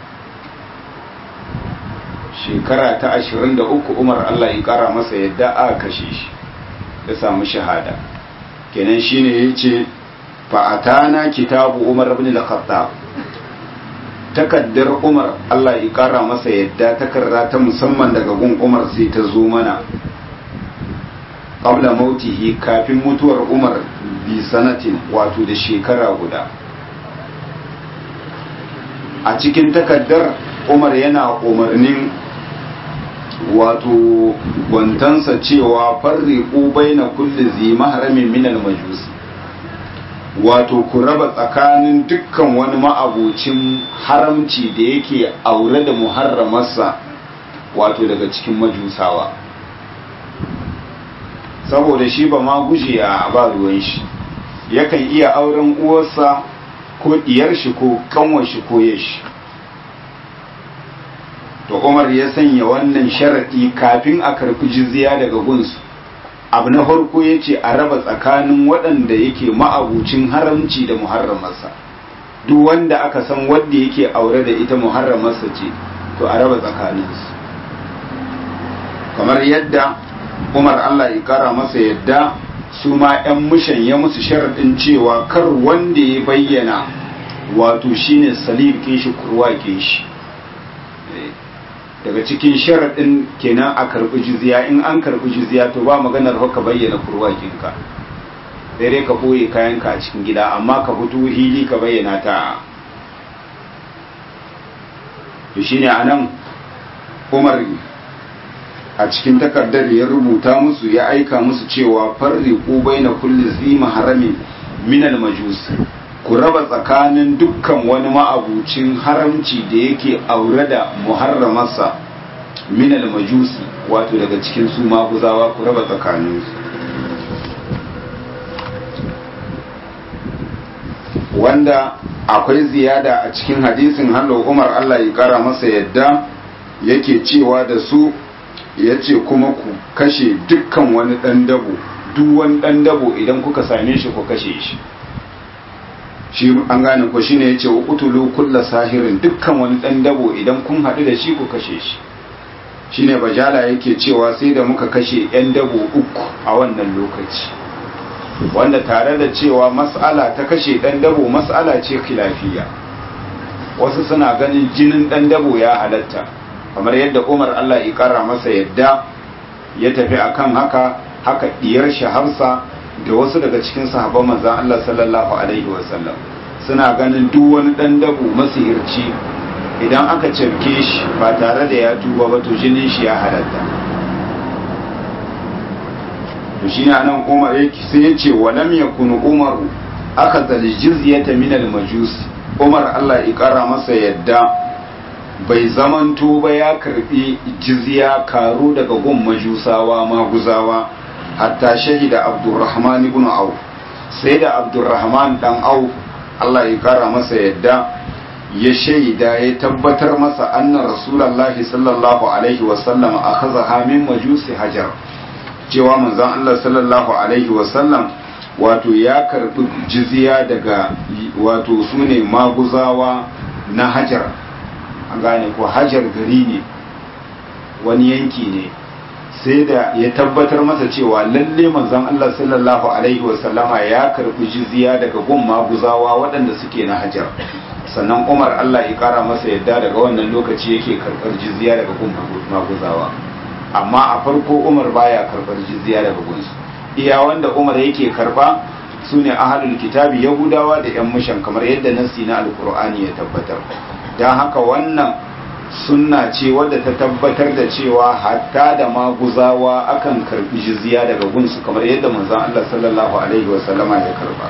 shekara ta ashirin da uku Umar Allah ya kara masa yadda a kashe shi ya samu shahada kenan shine yace fa'atana kitabu Umar ibn al-Khattab takaddar Umar Allah ya kara masa yadda takarda ta musamman daga gun Umar sai ta zo mana qabla mautihi kafin mutuwar Umar bi sanatin wato da shekara guda a cikin takaddar Umar yana umarnin wato gwantansa cewa farriqu baina kulli zi mahramin min al-majusi wato ku raba tsakanin dukkan wani ma'abocin haramci da yake aure da muharramarsa wato daga cikin majusawa saboda shi ba ma guje a ba ruwan shi yakan iya auren uwarsa ko diyar shi ko kanwar shi ko yashi to umar ya sanya wannan sharaɗi kafin a karɓi jizya daga gunsu abu na farko ya ce a raba tsakanin waɗanda yake ma'abucin haramci da muharramarsa duk wanda aka san wanda yake aure da ita muharramarsa ce to a raba tsakaninsu kamar yadda umar allah ya kara masa yadda su ma 'yan mushan ya musu sharaɗin cewa kar wanda ya bayyana wato shine salib shi kurwa shi daga cikin sharaɗin kenan a karɓi jizya in an karɓi jizya to ba maganar haka bayyana kurwakinka sai dai ka ɓoye kayanka a cikin gida amma ka fito hili ka bayyana ta to shine anan umar a cikin takardar ya rubuta musu ya aika musu cewa farriqu baina kulli zima haramin minal majus ku raba tsakanin dukkan wani ma'abucin haramci da yake aure da muharramarsa minal majusi wato daga cikin su maguzawa ku raba tsakaninsu wanda akwai ziyada a cikin hadisin hallo umar allah ya kara masa yadda yake cewa da su ya ce kuma ku kashe dukkan wani ɗan dabo duk wani ɗan dabo idan kuka same shi ku kashe shi shi an gane ko shine yace wa qutulu kulla sahirin dukkan wani dan dabo idan kun haɗu da shi ku kashe shi shine bajala yake cewa sai da muka kashe yan dabo uku a wannan lokaci wanda tare da cewa mas'ala ta kashe dan dabo mas'ala ce khilafiya wasu suna ganin jinin dan dabo ya halatta kamar yadda Umar Allah ya kara masa yadda ya tafi akan haka haka diyar shi Hafsa da wasu daga cikin sahabban manzon Allah sallallahu alaihi wasallam suna ganin duk wani dan dabu masihirci idan aka cafke shi ba tare da ya tuba ba to jinin shi ya halatta to shine anan Umar yake sai ya ce walam yakun Umar akhadha al-jizyata min al-majus Umar Allah ya kara masa yadda bai zamanto ba ya karbi jizya karo daga gun majusawa maguzawa hatta shahida abdurrahman ibn auf sai da abdurrahman dan auf Allah ya kara masa yadda ya shaida ya tabbatar masa anna rasulullahi sallallahu alaihi wasallam akhadha min majusi hajar cewa manzon Allah sallallahu alaihi wasallam wato ya karbi jizya daga wato sune maguzawa na hajar an gane ko hajar gari ne wani yanki ne sai da ya tabbatar masa cewa lalle manzon Allah sallallahu alaihi wasallama ya karbi jizya daga gun maguzawa waɗanda suke na hajar sannan Umar Allah ya kara masa yadda daga wannan lokaci yake karbar jizya daga gun maguzawa amma a farko Umar baya karbar jizya daga gunsu iya wanda Umar yake karba sune ahlul kitabi yahudawa da yan mushan kamar yadda nasi na alqur'ani ya tabbatar dan haka wannan sunna ce wadda ta tabbatar da cewa hatta da maguzawa akan karbi jizya daga gunsu kamar yadda manzon Allah sallallahu alaihi wasallama ya karba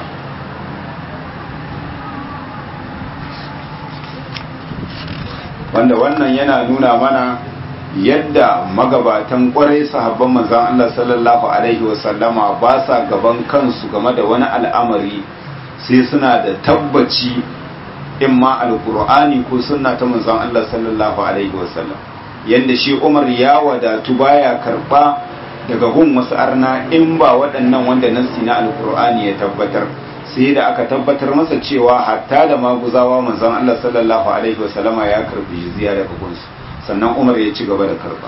wanda wannan yana nuna mana yadda magabatan kwarai sahabban manzon Allah sallallahu alaihi wasallama ba sa gaban kansu game da wani al'amari sai suna da tabbaci in ma alkur'ani ko sunna ta manzon Allah sallallahu alaihi wasallam yanda shi Umar ya wadatu baya karba daga gun wasu arna in ba waɗannan wanda nassi na alkur'ani ya tabbatar sai da aka tabbatar masa cewa hatta da maguzawa manzon Allah sallallahu alaihi wasallama ya karbi jizya daga gunsu sannan Umar ya ci gaba da karba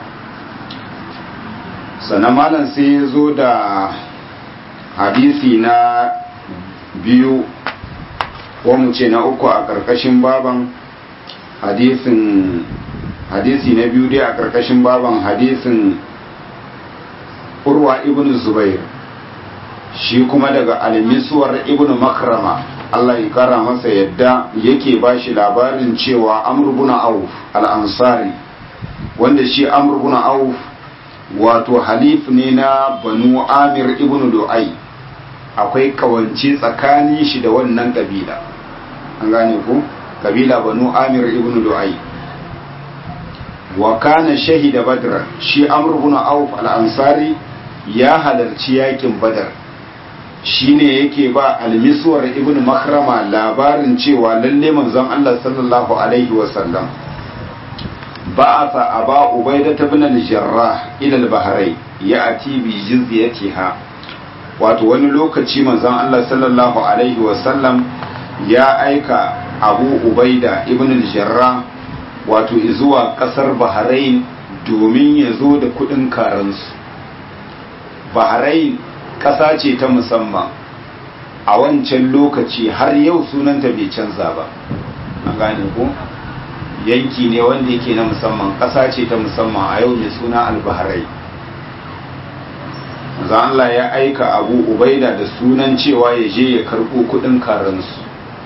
sannan malam sai ya zo da hadisi na biyu ko mu ce na uku a ƙarƙashin baban hadisin hadisi na biyu dai a ƙarƙashin baban hadisin urwa ibn zubair shi kuma daga almisuwar ibn makrama Allah ya kara masa yadda yake ba shi labarin cewa amr ibn auf al-ansari wanda shi amr ibn auf wato halif ne na banu amir ibn du'ai akwai kawance tsakanin shi da wannan kabila an gane ku kabila banu amir ibn du'ai wa kana shahida badr shi amr ibn auf al-ansari ya halarci yakin badar shine yake ba al-miswar ibn makrama labarin cewa lalle manzon Allah sallallahu alaihi wa sallam ba'atha aba ubaidah ibn al-jarrah ila al-bahrain ya'ti bi jizyatiha wato wani lokaci manzon Allah sallallahu alaihi wasallam ya aika abu ubaida ibn al-jarrah wato zuwa kasar bahrain domin ya zo da kudin karansu bahrain kasa ce ta musamman a wancan lokaci har yau sunanta bai canza ba an gane ko yanki ne wanda yake na musamman kasa ce ta musamman a yau mai suna al-bahrain manzon Allah ya aika Abu Ubaida da sunan cewa ya je ya karbo kudin karansu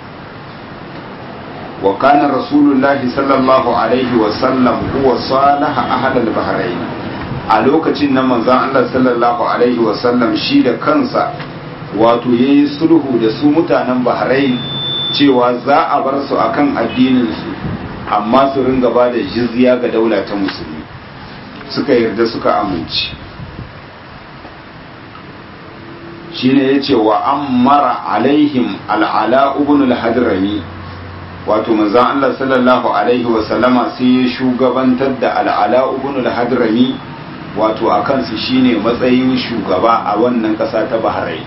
wa kana rasulullahi sallallahu alaihi wa sallam huwa salaha ahad al-bahrain a lokacin nan manzon Allah sallallahu alaihi wa sallam shi da kansa wato yayi sulhu da su mutanen Bahrain cewa za a bar su akan addinin su amma su ringa ba da jizya ga daula ta musulmi suka yarda suka amince shine yace wa ammara alaihim al'ala ibn al-hadrami wato manzon Allah sallallahu alaihi wa sallama sai ya shugabantar da al'ala ibn al-hadrami wato akan su shine matsayin shugaba a wannan kasa ta Bahrain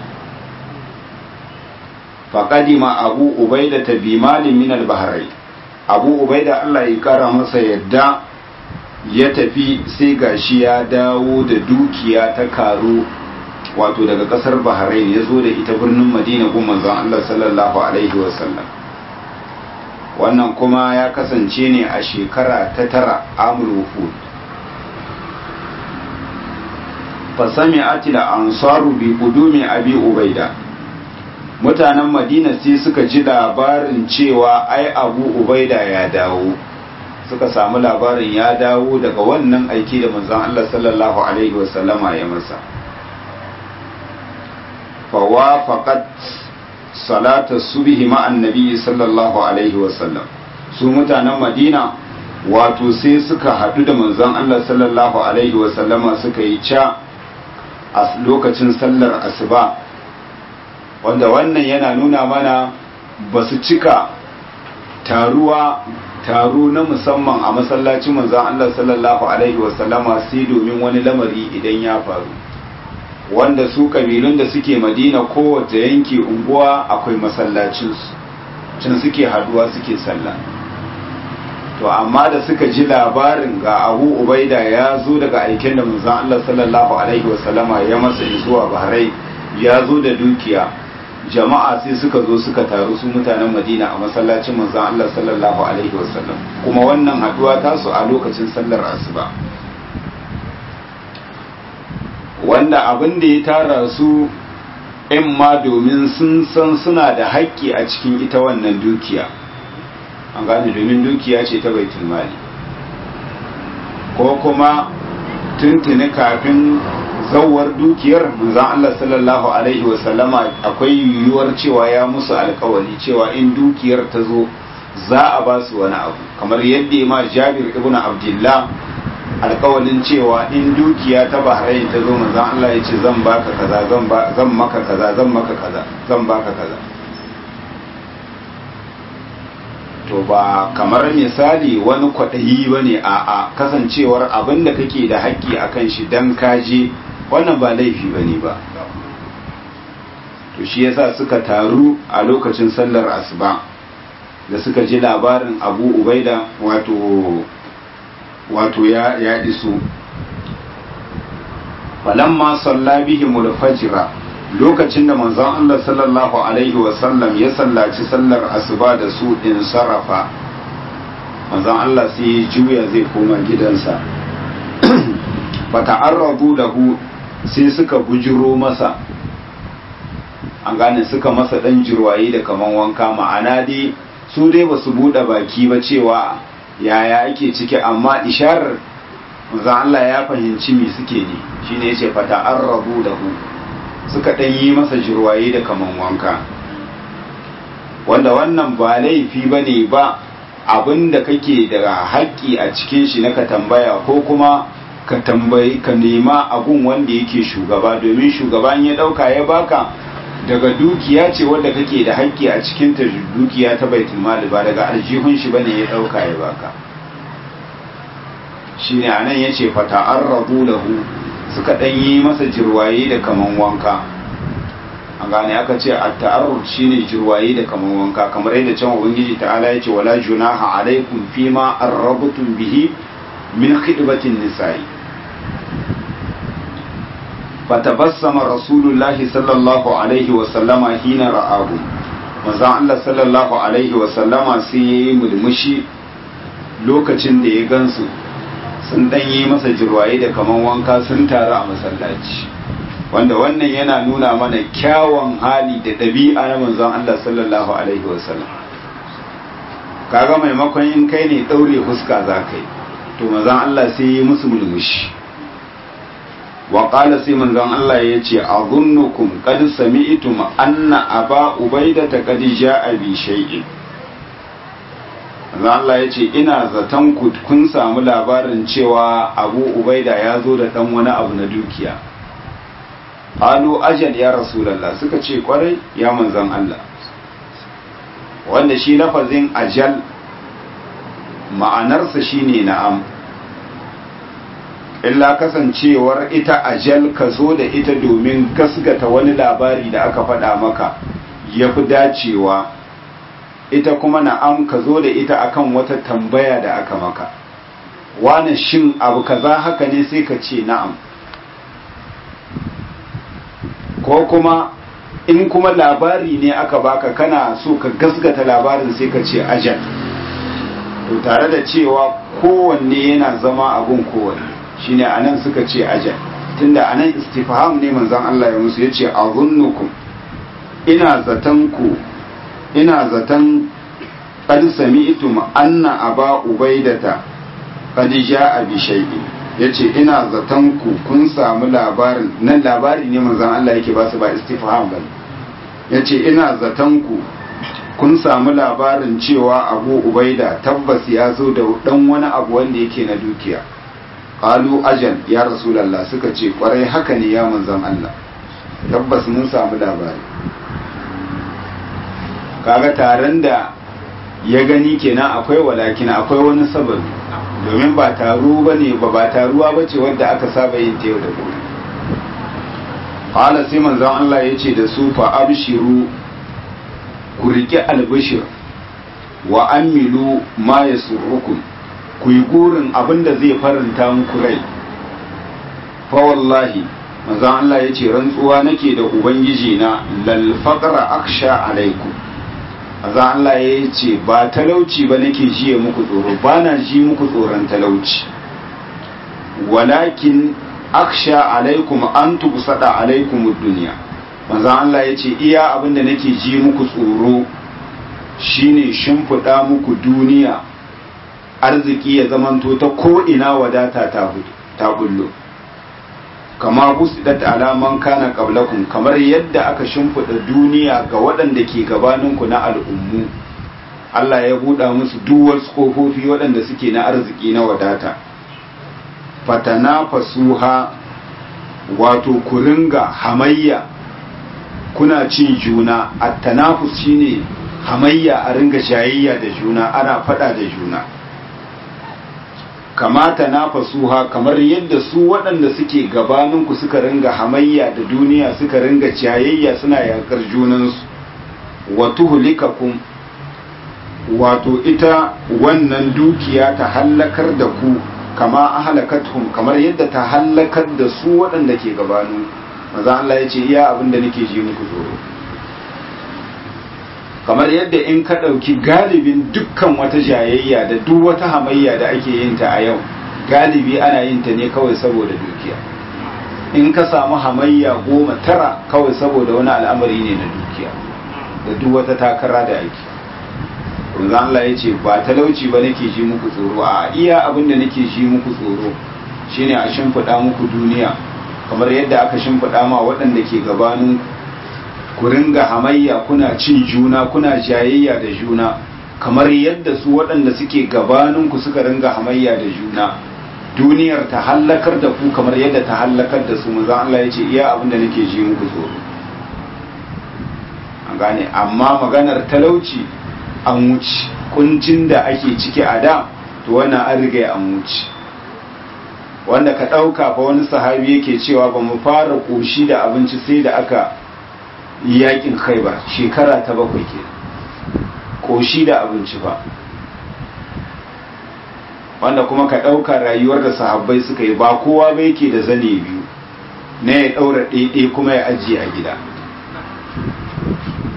faqadima abu ubaida bi malin min al-bahrain abu ubaida Allah ya kara masa yadda ya tafi sai gashi ya dawo da dukiya ta karo wato daga kasar bahrain ya zo da ita birnin madina gun manzon Allah sallallahu alaihi wasallam wannan kuma ya kasance ne a shekara ta tara amul wufud fasami atila ansaru bi qudumi abi ubaida mutanen madina sai suka ji labarin cewa ai abu ubaida ya dawo suka samu labarin ya dawo daga wannan aiki da manzon Allah sallallahu alaihi wasallama ya masa fawafaqat salata subhi ma annabi sallallahu alaihi wasallam su mutanen madina wato sai suka hadu da manzon Allah sallallahu alaihi wasallama suka yi ca a lokacin sallar asuba wanda wannan yana nuna mana ba su cika taruwa taro na musamman a masallacin manzon Allah sallallahu alaihi wasallama sai domin wani lamari idan ya faru wanda su kabilun da suke madina kowace yanki unguwa akwai masallacinsu can suke haduwa suke sallah to amma da suka ji labarin ga abu ubaida ya zo daga aiken da manzon Allah sallallahu alaihi wasallama ya masa zuwa bahrai ya zo da dukiya jama'a sai suka zo suka taru su mutanen madina a masallacin manzon Allah sallallahu alaihi wasallam kuma wannan haduwa tasu a lokacin sallar asuba wanda abin da ya tara su in ma domin sun san suna da haƙƙi a cikin ita wannan dukiya an gane domin dukiya ce ta baitul mali ko kuma tuntuni kafin zawar dukiyar manzon Allah sallallahu alaihi wasallama akwai yiwuwar cewa ya musu alkawari cewa in dukiyar ta zo za a ba su wani abu kamar yadda ma Jabir ibn Abdullah alkawalin cewa in dukiya ta Bahrain ta zo manzon Allah ya ce zan baka kaza zan ba zan maka kaza zan maka kaza zan baka kaza to ba kamar misali wani kwaɗayi ba ne a a kasancewar abin da kake da haƙƙi a kan shi don kaje wannan ba laifi ba ne ba to shi yasa suka taru a lokacin sallar asuba da suka ji labarin abu ubaida wato wato ya ya iso falamma salla bihimul fajra lokacin da manzon Allah sallallahu alaihi wasallam ya sallaci sallar asuba da su in sarrafa manzon Allah sai ya juya zai koma gidansa fata'arradu lahu sai suka bujiro masa an gane suka masa dan jirwaye da kaman wanka ma'ana dai su dai ba su buɗe baki ba cewa yaya ake ciki amma isharar manzon Allah ya fahimci me suke ne shine yace fata'arradu lahu suka ɗan yi masa jirwaye da kaman wanka wanda wannan ba laifi ba ne ba abin da kake da haƙƙi a cikin shi na ka tambaya ko kuma ka tambayi ka nema abun wanda yake shugaba domin shugaban ya ɗauka ya baka daga dukiya ce wanda kake da haƙƙi a cikin ta dukiya ta baitul mali ba daga aljihun shi bane ya ɗauka ya baka shine anan yace fata'arradu lahu suka ɗan yi masa jirwaye da kaman wanka an gane aka ce a ta'arrur shine jirwaye da kaman wanka kamar yadda can ubangiji ta'ala ya ce wala junaha alaikum fima arrabtum bihi min khidbatin nisa'i fatabassama rasulullahi sallallahu alaihi wa sallama hina ra'ahu manzon Allah sallallahu alaihi wa sallama sai yayi mulmushi lokacin da ya gansu sun dan yi masa jirwaye da kaman wanka sun taru a masallaci wanda wannan yana nuna mana kyawun hali da ɗabi'a na manzon Allah sallallahu alaihi wasallam kaga maimakon in kai ne ɗaure huska za ka yi to manzon Allah sai yi musu mulmushi wa qala sai manzon Allah ya ce azunnukum qad sami'tum anna aba ubaidata qad ja'a bi shay'in manzon Allah ya ce ina zaton ku kun samu labarin cewa abu ubaida ya zo da dan wani abu na dukiya qalu ajal ya rasulullah suka ce kwarai ya manzon Allah wanda shi lafazin ajal ma'anarsa shine na'am illa kasancewar ita ajal ka zo da ita domin gasgata wani labari da aka faɗa maka ya fi dacewa ita kuma na'am ka zo da ita akan wata tambaya da aka maka wani shin abu kaza haka ne sai ka ce na'am ko kuma in kuma labari ne aka baka kana so ka gasgata labarin sai ka ce ajal to tare da cewa kowanne yana zama abun kowanne shine anan suka ce ajal tunda anan istifham ne manzon Allah ya musu yace azunnukum ina zatan ku ina zatan qad sami'tum anna aba ubaidata qad jaa bi shay'in yace ina zatan ku kun samu labarin nan labari ne manzon Allah yake ba su ba istifham bane yace ina zatan ku kun samu labarin cewa abu ubaida tabbas ya zo da dan wani abu wanda yake na dukiya qalu ajal ya rasulullah suka ce kwarai haka ne ya manzon Allah tabbas mun samu labari kaga taron da ya gani kenan akwai walakin akwai wani sababi domin ba taro bane ba ba taruwa bace wanda aka saba yin ta yau da gobe qala sai manzon Allah yace da su fa abshiru ku riƙe albishir wa amilu ma ya surukun ku yi gurin abin da zai faranta muku rai fa wallahi manzon Allah ya ce rantsuwa nake da ubangiji na lal faqra aksha alaikum manzon Allah ya ce ba talauci ba nake jiye muku tsoro ba na ji muku tsoron talauci walakin aksha alaikum an tubsada alaikum ad-dunya manzan Allah ya ce iya abinda nake ji muku tsoro shine shimfiɗa muku duniya arziki ya zamanto ta ko'ina wadata ta bullo kama busidat alaman kana qablakum kamar yadda aka shimfiɗa duniya ga waɗanda ke gabaninku na al'ummu Allah ya buɗa musu duwar kofofi waɗanda suke na arziki na wadata fatana fasuha wato ku ringa hamayya kuna cin juna at-tanafus shine hamayya a ringa shayayya da juna ana fada da juna kamata nafasuha kamar yadda su waɗanda suke gabaninku suka ringa hamayya da duniya suka ringa ciyayayya suna yakar junansu wa tuhlikakum wato ita wannan dukiya ta hallakar da ku kama ahlakathum kamar yadda ta hallakar da su waɗanda ke gabanin maza Allah ya ce iya abin da nake ji muku tsoro kamar yadda in ka ɗauki galibin dukkan wata jayayya da duk wata hamayya da ake yin ta a yau galibi ana yin ta ne kawai saboda dukiya in ka samu hamayya goma tara kawai saboda wani al'amari ne na dukiya da duk wata takara da ake Manzo Allah ya ce ba talauci ba nake ji muku tsoro a iya abin da nake ji muku tsoro shine a shimfiɗa muku duniya kamar yadda aka shimfiɗa ma waɗanda ke gabanin ku ringa hamayya kuna cin juna kuna jayayya da juna kamar yadda su waɗanda suke gabanin ku suka ringa hamayya da juna duniyar ta hallakar da ku kamar yadda ta hallakar da su manzo Allah ya ce iya abin da nake ji muku tsoro an gane amma maganar talauci an wuce kuncin da ake ciki a da to wannan an riga an wuce wanda ka ɗauka fa wani sahabi yake cewa ba mu fara ƙoshi da abinci sai da aka yakin khaibar shekara ta bakwai ke ƙoshi da abinci ba wanda kuma ka ɗauka rayuwar da sahabbai suka yi ba kowa ba yake da zane biyu na ya ɗaura ɗaiɗai kuma ya ajiye a gida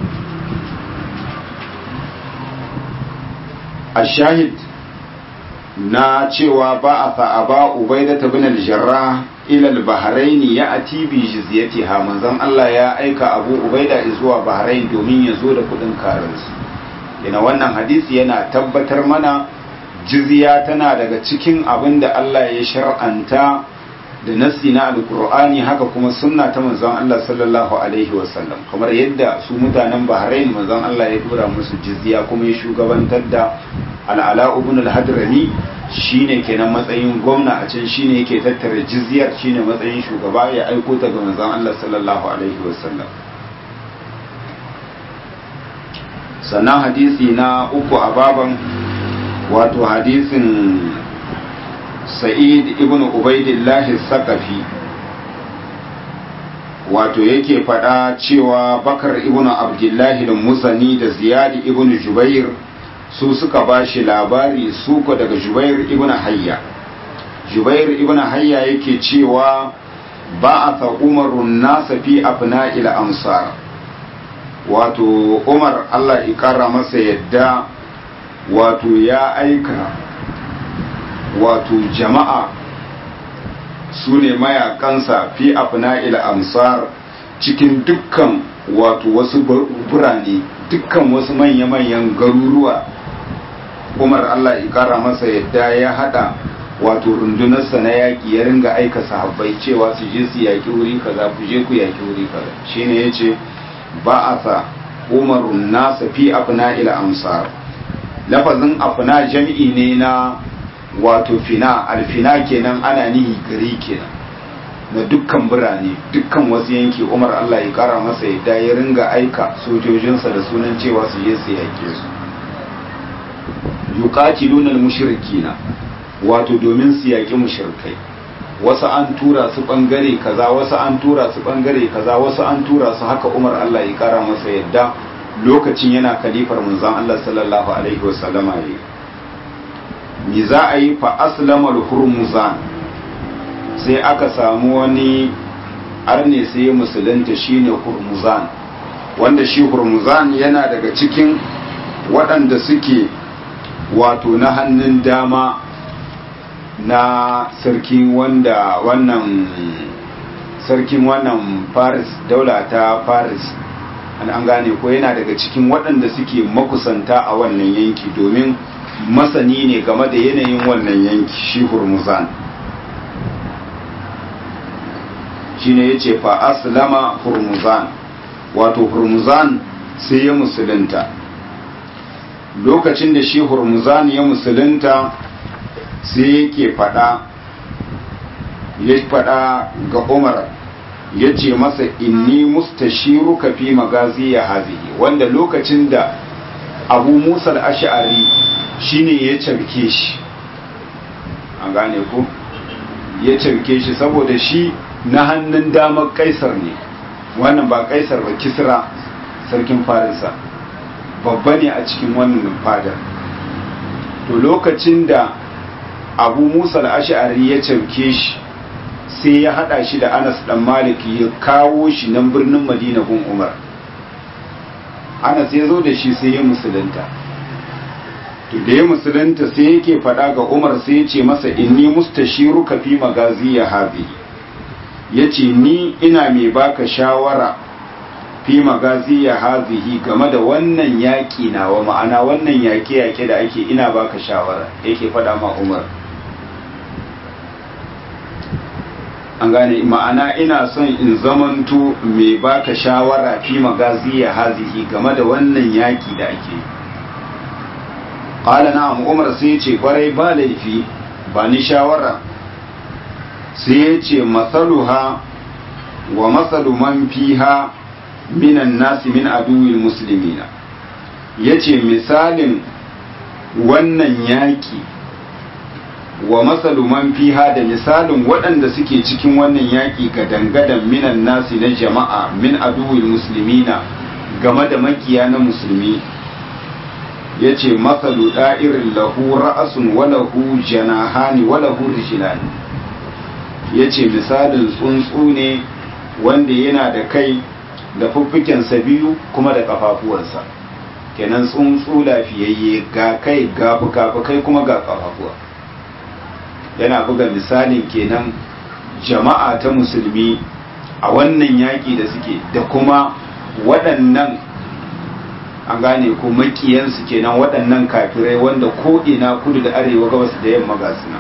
a shahid na cewa ba a sa'aba ubaida ta bin aljarra ilal bahrain ya ati bi jizyati ha manzon Allah ya aika abu ubaida zuwa bahrain domin ya zo da kudin karansu yana wannan hadisi yana tabbatar mana jizya tana daga cikin abin da Allah ya shar'anta da nassi na alkur'ani haka kuma sunna ta manzon Allah sallallahu alaihi wasallam kamar yadda su mutanen Bahrain manzon Allah ya dora musu jizya kuma ya shugabantar da al'ala ibn al-hadrami shine kenan matsayin gwamna a can shine yake tattara jizyar shine matsayin shugaba ya aiko ta ga manzon Allah sallallahu alaihi wasallam sannan hadisi na uku a baban wato hadisin sa'id ibn ubaidillahi sakafi wato yake faɗa cewa bakar ibn abdullahi da musani da ziyadi ibn jubair su suka ba shi labari suko daga jubair ibn hayya jubair ibn hayya yake cewa ba a sa umarun nasa fi afna ila ansar wato umar allah ikara masa yadda wato ya aika wato jama'a su ne mayakansa fi afna ila ansar cikin dukkan wato wasu burane dukkan wasu manya-manyan garuruwa umar allah ikara masa yadda ya hada wato rundunarsa na yaƙi ya ringa aika sahabbai cewa su je su yaƙi wuri kaza ku je ku yaƙi wuri kaza shine ya ce ba a sa umarun nasa fi afna ila ansar lafazin afna jam'i ne na wato fina alfina kenan ana nihi gari kenan na dukkan birane dukkan wasu yanki umar allah ya kara masa yadda ya ringa aika sojojinsa da sunan cewa su je su yake su yuqatiluna al-mushrikina wato domin su yaki mushrikai wasu an tura su bangare kaza wasu an tura su bangare kaza wasu an tura su haka umar allah ya kara masa yadda lokacin yana kalifar manzon allah sallallahu alaihi wasallama yayi me za a yi fa aslamar hurmuzan sai aka samu wani arne sai musulunta shine hurmuzan wanda shi hurmuzan yana daga cikin waɗanda suke wato na hannun dama na sarkin wanda wannan sarkin wannan paris daula ta paris an gane ko yana daga cikin waɗanda suke makusanta a wannan yanki domin masani ne game da yanayin wannan yanki shi hurmuzan shi ne ya ce fa aslama hurmuzan wato hurmuzan sai ya musulunta lokacin da shi hurmuzan ya musulunta sai yake fada ya fada ga umar ya ce masa inni mustashiruka fi magazi ya hazihi wanda lokacin da abu musa al-ash'ari shine ya carke shi an gane ku ya carke shi saboda shi na hannun damar kaisar ne wannan ba kaisar ba kisra sarkin farisa babba ne a cikin wannan fadar to lokacin da abu musa al-ash'ari ya carke shi sai ya hada shi da anas dan malik ya kawo shi nan birnin madina gun umar anas ya zo da shi sai ya musulunta to da ya musulunta sai yake faɗa ga umar sai ya ce masa inni mustashiru ka fi magazi ya habi ya ce ni ina mai baka shawara fi magazi ya hazihi game da wannan yaƙi nawa ma'ana wannan yaƙe-yaƙe da ake ina baka shawara yake faɗa ma umar an gane ma'ana ina son in zamanto mai baka shawara fi magazi ya hazihi game da wannan yaƙi da ake yi qala na'am umar sai ce kwarai ba laifi ba ni shawara sai ya ce masaluha wa masalu man fiha minan nasi min aduwil muslimina yace misalin wannan yaki wa masalu man fiha da misalin waɗanda suke cikin wannan yaki ga dangadan minan nasi na jama'a min aduwil muslimina game da makiya na musulmi ya ce matsalu da'irin lahu ra'asun walahu janahani walahu rijilani ya ce misalin tsuntsu ne wanda yana da kai da fuffukensa biyu kuma da kafafuwansa kenan tsuntsu lafiyayye ga kai ga fuka-fukai kuma ga kafafuwa yana buga misalin kenan jama'a ta musulmi a wannan yaƙi da suke da kuma waɗannan an gane ko makiyansu kenan waɗannan kafirai wanda ko ina kudu da arewa gabas da yamma ga suna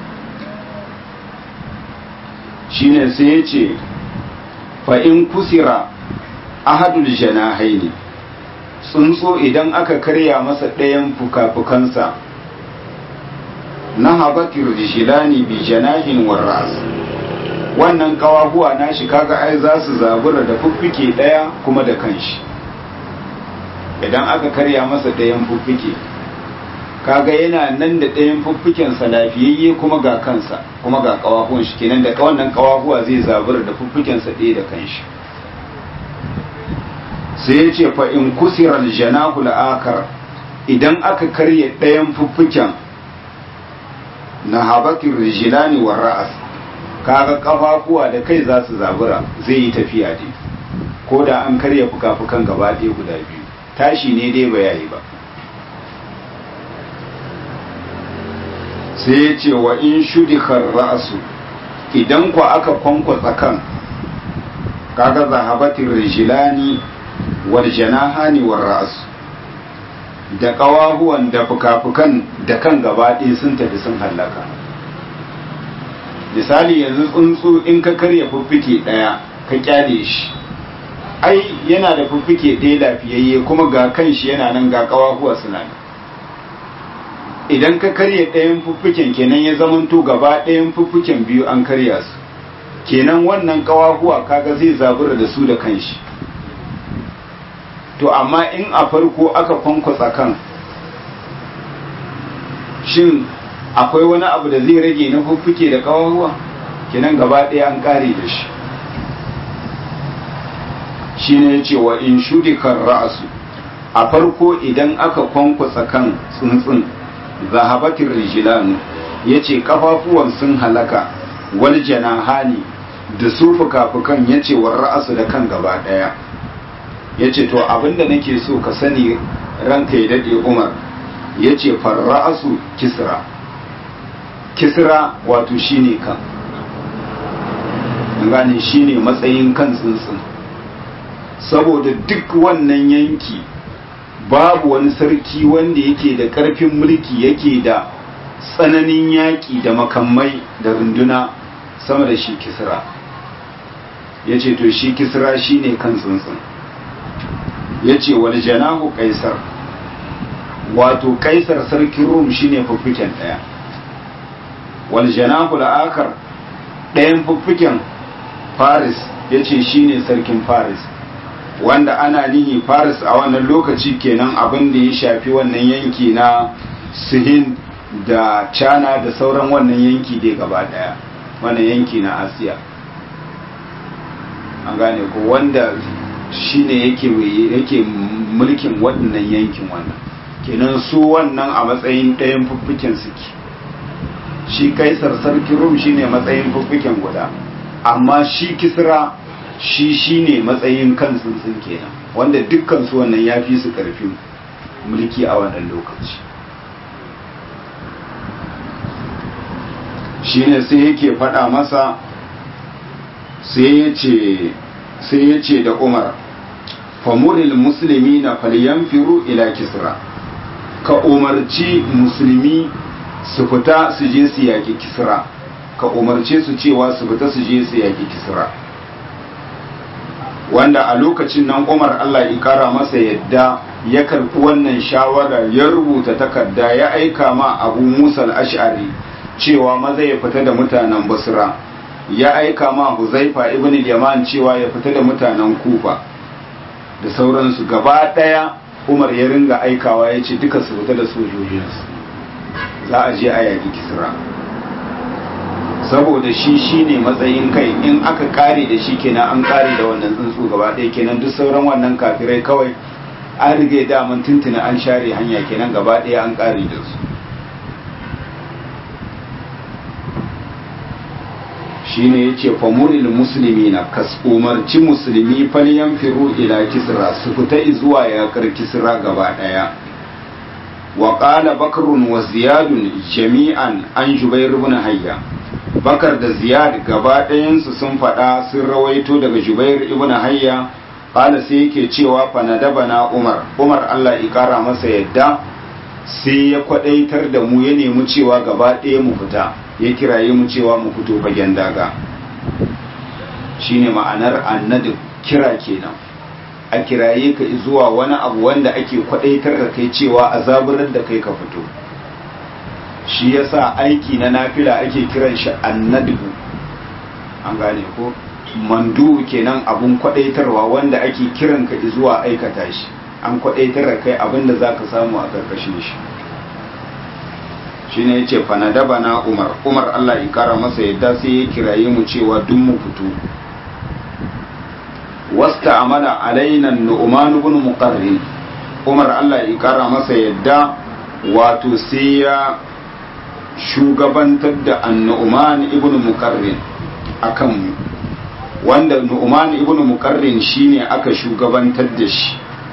shine sai ya ce fa'in kusira ahadul janahaini tsuntsu idan aka karya masa ɗayan fuka-fukansa na habatir jishilani bi janahin warras wannan kawahuwa nashi kaga ai za su zabura da fuffike ɗaya kuma da kanshi idan aka karya masa ɗayan fuffike kaga yana nan da ɗayan fuffikensa lafiyayye kuma ga kansa kuma ga kawahuwan shi kenan da wannan kawahuwa zai zabura da fuffikensa ɗaya da kanshi sai ya ce fa in kusirar janahu la'akar idan aka karya ɗayan fuffiken na habatin rijilani wa ra'as kaga kafafuwa da kai za su zabura zai yi tafiya dai ko da an karya fuka-fukan gaba ɗaya guda biyu tashi ne dai ba yayi ba sai ya ce wa in shudikar ra'asu idan ku aka kwankwatsa kan kaga zahabatin rijilani wal janahani war ra'asu da ƙawahuwan da fuka-fukan da kan gaba ɗaya sun tafi sun hallaka misali yanzu tsuntsu in ka karya fuffike ɗaya ka kyale shi ai yana da fuffike ɗaya lafiyayye kuma ga kan shi yana nan ga ƙawahuwa suna nan idan ka karya ɗayan fuffiken kenan ya zamanto gaba ɗayan fuffiken biyu an karya su kenan wannan ƙawahuwa kaga zai zabura da su da kanshi to amma in a farko aka kwankwasa kan shin akwai wani abu da zai rage na fuffuke da ƙawahuwa kenan gaba ɗaya an ƙare da shi shi ne cewa in shudikar ra'asu a farko idan aka kwankwasa kan tsuntsun zahabatin rijilanu ya ce kafafuwan sun halaka wal janahani da su fuka-fukan ya ce wa ra'asu da kan gaba ɗaya ya ce to abinda nake so ka sani ranka ya daɗe umar ya ce farra'asu kisra kisra wato shine kan gane shine matsayin kan tsuntsun saboda duk wannan yanki babu wani sarki wanda yake da ƙarfin mulki yake da tsananin yaƙi da makamai da runduna sama da shi kisra ya ce to shi kisra shine kan tsuntsun ya ce wani janahu kaisar wato kaisar sarkin rum shine fuffiken ɗaya wani janahu la'akar ɗayan fuffiken faris ya ce shine sarkin faris wanda ana nihi faris a wannan lokaci kenan abin da ya shafi wannan yanki na sihin da china da sauran wannan yanki dai gaba daya wannan yanki na asiya an gane ko wanda shine yake yake mulkin waɗannan yankin wannan kenan su wannan a matsayin ɗayan fuffuken suke shi kaisar sarki rum shine matsayin fuffuken guda amma shi kisra shi shi ne matsayin kan tsuntsun kenan wanda dukkan su wannan ya fi su ƙarfin mulki a wannan lokaci shi ne sai yake faɗa masa sai ya ce da umar famuril musulmi na falyanfiru ila kisra ka umarci musulmi su fita su je su yaƙi kisra ka umarce su cewa su fita su je su yaƙi kisra wanda a lokacin nan umar allah ya kara masa yadda ya karɓi wannan shawara ya rubuta takarda ya aika ma abu musa ash'ari cewa maza ya fita da mutanen basra ya aika ma huzaifa ibn yaman cewa ya fita da mutanen kufa da sauransu gaba ɗaya umar ya ringa aikawa ya ce duka su fita da sojojinsu za a je a yaƙi kisra saboda shi shine matsayin kai in aka kare da shi kenan an kare da wannan tsuntsu gaba ɗaya kenan duk sauran wannan kafirai kawai an rige daman tuntuna an share hanya kenan gaba ɗaya an kare da su shine yace famuril muslimina kas umarci musulmi falyan firu ila kisra su fita zuwa yakar kisra gaba ɗaya wa qala bakrun wa ziyadun jami'an an jubair ibn hayya bakar da ziyad gaba ɗayansu sun faɗa sun rawaito daga jubair ibn hayya qala sai yake cewa fa nadabana umar umar Allah ya kara masa yadda sai ya kwadaitar da mu ya nemi cewa gaba ɗaya mu fita ya kiraye mu cewa mu fito fagen daga shine ma'anar annadu kira kenan a kiraye ka zuwa wani abu wanda ake kwadaitar da kai cewa a zaburar da kai ka fito shi yasa aiki na nafila ake kiran shi annadu an gane ko mandu kenan abun kwadaitarwa wanda ake kiran ka zuwa aikata shi an kwadaitar da kai abin da zaka samu a karkashin shi shine yace fa nadaba na Umar Umar Allah ya kara masa yadda sai ya kiraye mu cewa duk mu fito wasta amala alaina nu'man ibn muqarrin Umar Allah ya kara masa yadda wato sai ya shugabantar da annu'man ibn muqarrin akan mu wanda nu'man ibn muqarrin shine aka shugabantar da shi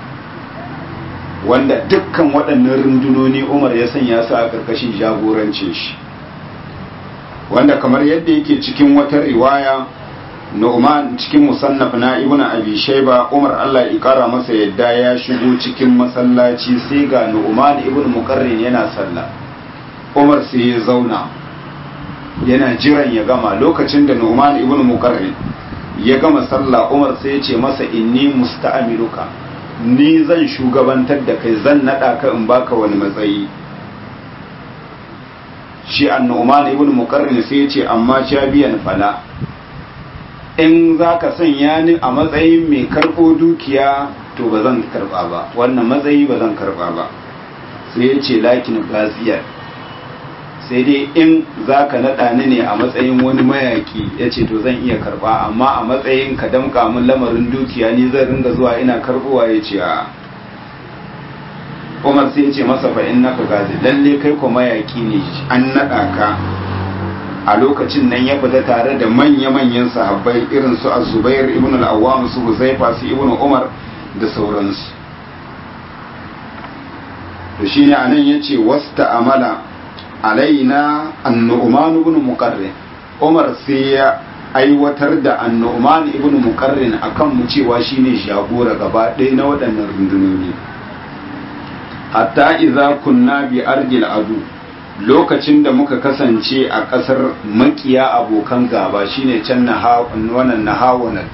wanda dukkan waɗannan rundunoni Umar ya sanya su a ƙarƙashin jagorancin shi wanda kamar yadda yake cikin wata riwaya Nu'man cikin musannaf na Ibn Abi Shayba Umar Allah ya kara masa yadda ya shigo cikin masallaci sai ga Nu'man ibn Muqarrin yana sallah Umar sai ya zauna yana jiran ya gama lokacin da Nu'man ibn Muqarrin ya gama sallah Umar sai ya ce masa inni musta'amiluka ni zan shugabantar da kai zan nada ka in baka wani matsayi shi annu'man ibn muqarrin sai ya ce amma biyan fala in zaka sanya ni a matsayin mai karbo dukiya to ba zan karba ba wannan matsayi ba zan karba ba sai ya ce lakin gaziyar sai dai in zaka nada ni ne a matsayin wani mayaki ya ce to zan iya karba amma a matsayin ka damka min lamarin dukiya ni zan ringa zuwa ina karbowa ya ce a umar sai ya ce masa fa in naka gazi lalle kai ko mayaki ne an nada ka a lokacin nan ya fita tare da manya-manyan sahabbai irin su azubair ibn al-awwam su huzaifa su ibn umar da sauransu to shine anan yace wasta amala alaina annu'man ibn muqarrin umar sai ya aiwatar da annu'man ibn muqarrin akan mu cewa shine jagora gaba ɗaya na waɗannan rundunoni hatta idza kunna bi ardil adu lokacin da muka kasance a ƙasar makiya abokan gaba shine can wannan nahawanat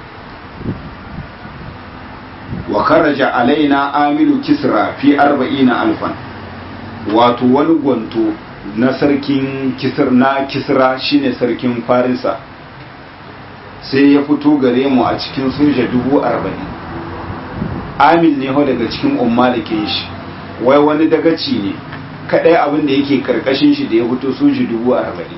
wa kharaja alaina amilu kisra fi arba'ina alfan wato wani gwanto na sarkin kisir na kisra shine sarkin farisa sai ya fito gare mu a cikin soja dubu arba'in amin ne daga cikin ummalikin shi wai wani dagaci ne kadai abin da yake karkashin shi da ya fito soji dubu arba'in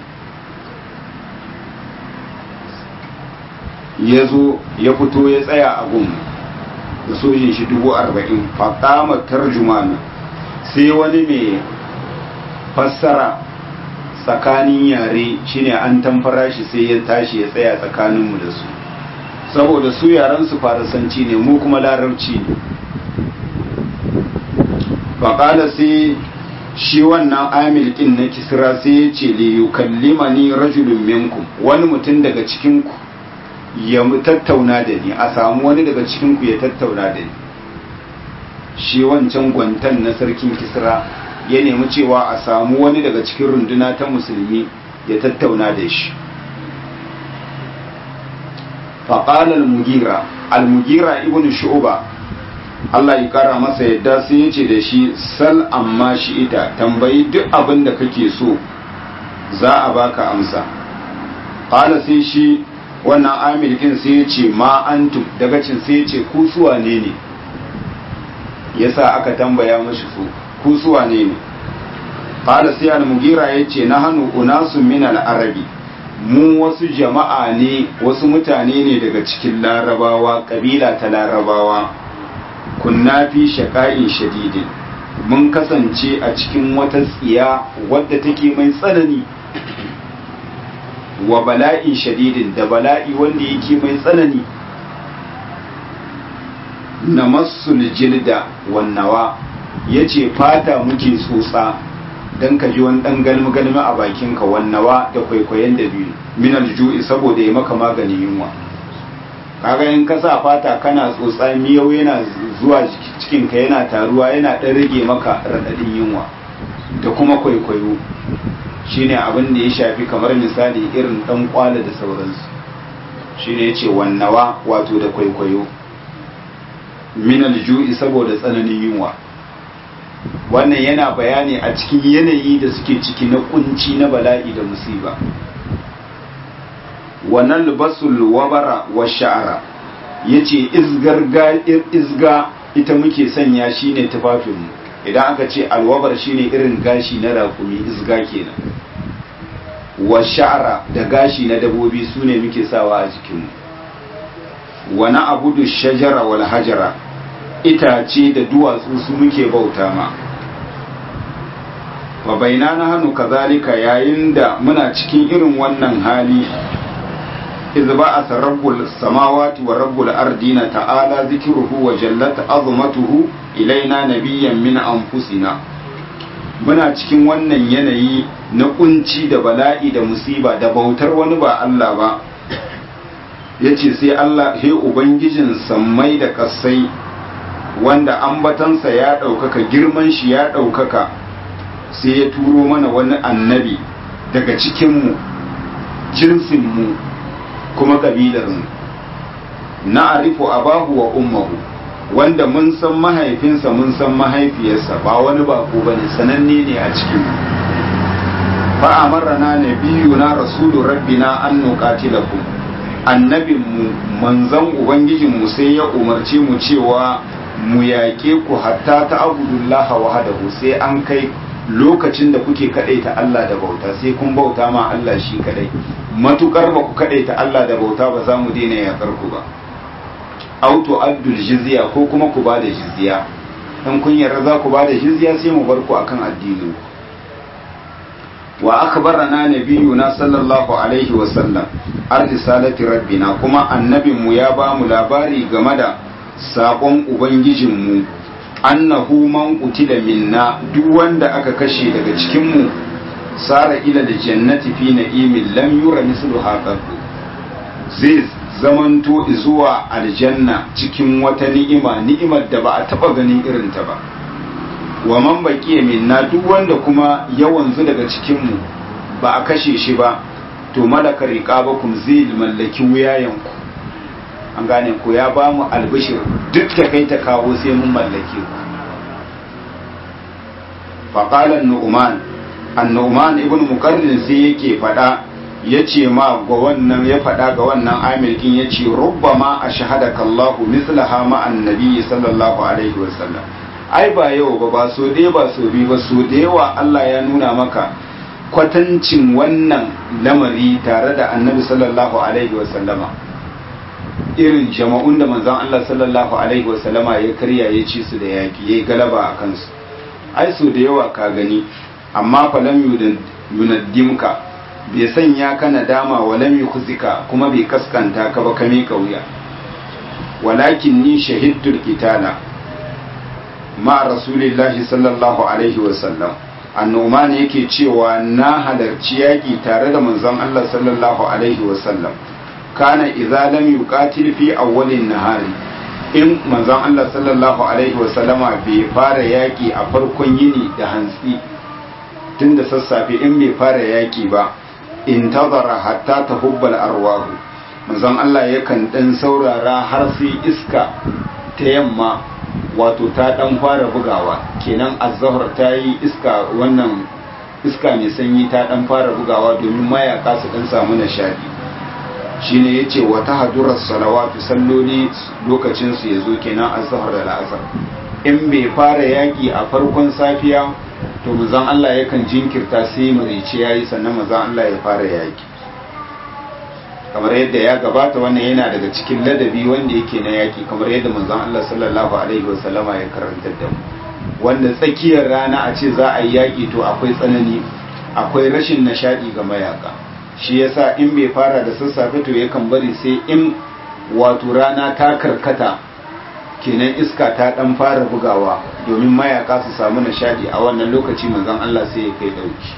ya zo ya fito ya tsaya a gun da sojin shi dubu arba'in faƙama tarjumana sai wani mai fassara tsakanin yare shine an tamfara shi sai ya tashi ya tsaya tsakaninmu da su saboda su yaren su farasanci ne mu kuma larabci ne faƙala sai shi wannan amil ɗin na kisra sai ya ce li yukallimani rajulun minkum wani mutum daga cikinku ya tattauna da ni a samu wani daga cikinku ya tattauna da ni shi wancan gwantan na sarkin kisra ya nemi cewa a samu wani daga cikin runduna ta musulmi ya tattauna da shi faƙal al-mugira al-mugira ibn shu'ba Allah ya kara masa yadda sai ya ce da shi sal amma shi ita tambayi duk abin da kake so za a baka amsa ƙala sai shi wannan amilkin sai ya ce ma antum daga cin sai ya ce ku suwa ne ne yasa aka tambaya mashi su ku suwa ne ne qala sai al-mugira yace na hanu unasun min al-arabi mu wasu jama'a ne wasu mutane ne daga cikin larabawa kabila ta larabawa kunna fi shaqa'in shadidin mun kasance a cikin wata tsiya wadda take mai tsanani wa bala'in shadidin da bala'i wanda yake mai tsanani na masul jilda wannawa ya ce fata muke tsotsa don ka ji wani ɗan galmi-galmi a bakinka wannawa da kwaikwayon da biyu minal ju'i saboda ya maka maganin yunwa kaga in ka sa fata kana tsotsa miyau yana zuwa cikinka yana taruwa yana ɗan rage maka raɗaɗin yunwa da kuma kwaikwayo shine abin da ya shafi kamar misali irin ɗan kwala da sauransu shine ya ce wannawa wato da kwaikwayo minal ju'i saboda tsananin yunwa wannan yana bayani a cikin yanayi da suke ciki na kunci na bala'i da musiba wannan libasul wabara wa sha'ara yace izga ita muke sanya shine tufafinmu idan aka ce alwabar shine irin gashi na rakumi izga kenan wa sha'ara da gashi na dabobi sune muke sawa a jikinmu wani abudu shajara wal hajara itace da duwatsu su muke bauta ma wa baina na hannu kazalika yayin da muna cikin irin wannan hali iz ba'atha rabbul samawati wa rabbul ardina ta'ala zikruhu wa jallat azmatuhu ilaina nabiyyan min anfusina muna cikin wannan yanayi na kunci da bala'i da musiba da bautar wani ba Allah ba yace sai Allah he ubangijin sammai da kasai wanda ambatansa ya ɗaukaka girman shi ya ɗaukaka sai ya turo mana wani annabi daga cikinmu jinsinmu kuma ƙabilarmu na arifu abahu wa ummahu wanda mun san mahaifinsa mun san mahaifiyarsa ba wani bako ba ne sananne ne a cikinmu fa'amarana na biyu na rasulu rabbina an nuqatilakum annabinmu manzan ubangijinmu sai ya umarce mu cewa mu yaƙe ku hatta ta abudullaha wahadahu sai an kai lokacin da kuke kadaita Allah da bauta sai kun bauta ma Allah shi kadai matukar ba ku kadaita Allah da bauta ba za mu daina yaƙar ku ba auto abdul jizya ko kuma ku bada jizya in kun yarda za ku bada jizya sai mu bar ku akan addinin wa akhbarana nabiyuna sallallahu alaihi wa sallam arsalati rabbina kuma annabinmu ya ba mu labari game da saƙon Ubangijinmu, annahu man qutila minna duk wanda aka kashe daga cikinmu, sara ila da jannati fi na'imin lam yura mislu haƙaƙu zai zamanto zuwa aljanna cikin wata ni'ima ni'imar da ba a taɓa ganin irinta ba. wa man baqiya minna duk wanda kuma ya wanzu daga cikinmu ba a kashe shi ba to malaka riqabakum zai mallaki wuyayenku an gane ko ya ba mu albishir duk da kai ta kawo sai mun mallake ku faƙalar nu'uman annu'uman ibn mukarrin sai yake faɗa ya ce ma ga wannan ya faɗa ga wannan amirkin ya ce rubbama a shahadaka Allahu mislaha ma annabi sallallahu alaihi wasallam ai ba yau ba ba so dai ba so bi ba so da yawa Allah ya nuna maka kwatancin wannan lamari tare da annabi sallallahu alaihi wasallama irin jama'un da manzon Allah sallallahu alaihi wasallama ya karya ya ci su da yaki yayi galaba a kansu ai so da yawa ka gani amma fa lam yunaddimka bai sanya ka nadama wa lam yukhzika kuma bai kaskanta ka ba kame kauya walakin ni shahidtul qitala ma rasulillahi sallallahu alaihi wasallam annoman yake cewa na halarci yaƙi tare da manzon Allah sallallahu alaihi wasallam kana idza lam yuqatil fi awwalin nahari in manzon Allah sallallahu alaihi wasallama bai fara yaƙi a farkon yini da hantsi tun da sassafe in bai fara yaƙi ba intazara hatta tahubbal arwahu manzon Allah yakan dan saurara har sai iska ta yamma wato ta dan fara bugawa kenan azhar ta yi iska wannan iska mai sanyi ta dan fara bugawa domin mayaka su dan samu nishadi shine yace wa tahduras salawatu salloli lokacin su yazo kenan azhar da al'asr in bai fara yaki a farkon safiya to manzon Allah yakan jinkirta sai marici yayi sannan manzon Allah ya fara yaki kamar yadda ya gabata wannan yana daga cikin ladabi wanda yake na yaki kamar yadda manzon Allah sallallahu alaihi wasallama ya karantar da mu wanda tsakiyar rana a ce za a yi yaki to akwai tsanani akwai rashin nishadi ga mayaka shi yasa in bai fara da sassafe to yakan bari sai in wato rana ta karkata kenan iska ta dan fara bugawa domin mayaka su samu nishadi a wannan lokaci manzon Allah sai ya kai dauki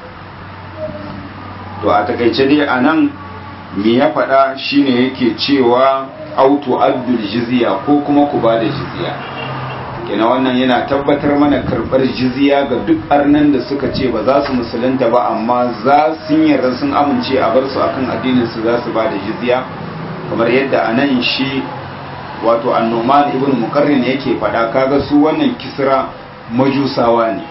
to a takaice dai anan me ya faɗa shine yake cewa auto abdul jizya ko kuma ku ba da jizya kenan wannan yana tabbatar mana karɓar jizya ga duk arnan da suka ce ba za su musulunta ba amma za sun yarda sun amince a bar su akan addinin su za su ba da jizya kamar yadda anan shi wato annoman ibn mukarrin yake faɗa kaga su wannan kisra majusawa ne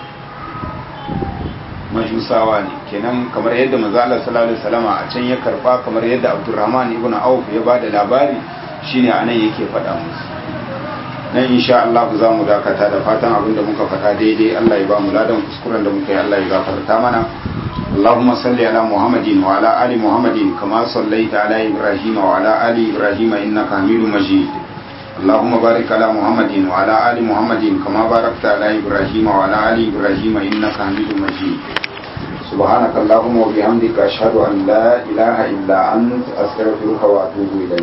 majusawa ne kenan kamar yadda manzo Allah sallallahu alaihi wasallam a can ya karba kamar yadda Abdurrahman ibn Auf ya bada labari shine anan yake faɗa musu nan insha Allah za mu dakata da fatan abinda muka faɗa daidai Allah ya ba mu ladan kuskuren da muka yi Allah ya gafarta mana اللهم صل على محمد وعلى آل محمد كما صليت على إبراهيم وعلى آل إبراهيم إنك حميد مجيد اللهم بارك على محمد وعلى آل محمد كما باركت على إبراهيم وعلى آل إبراهيم إنك حميد مجيد سبحانك اللهم وبحمدك أشهد أن لا إله إلا أنت أستغفرك وأتوب إليك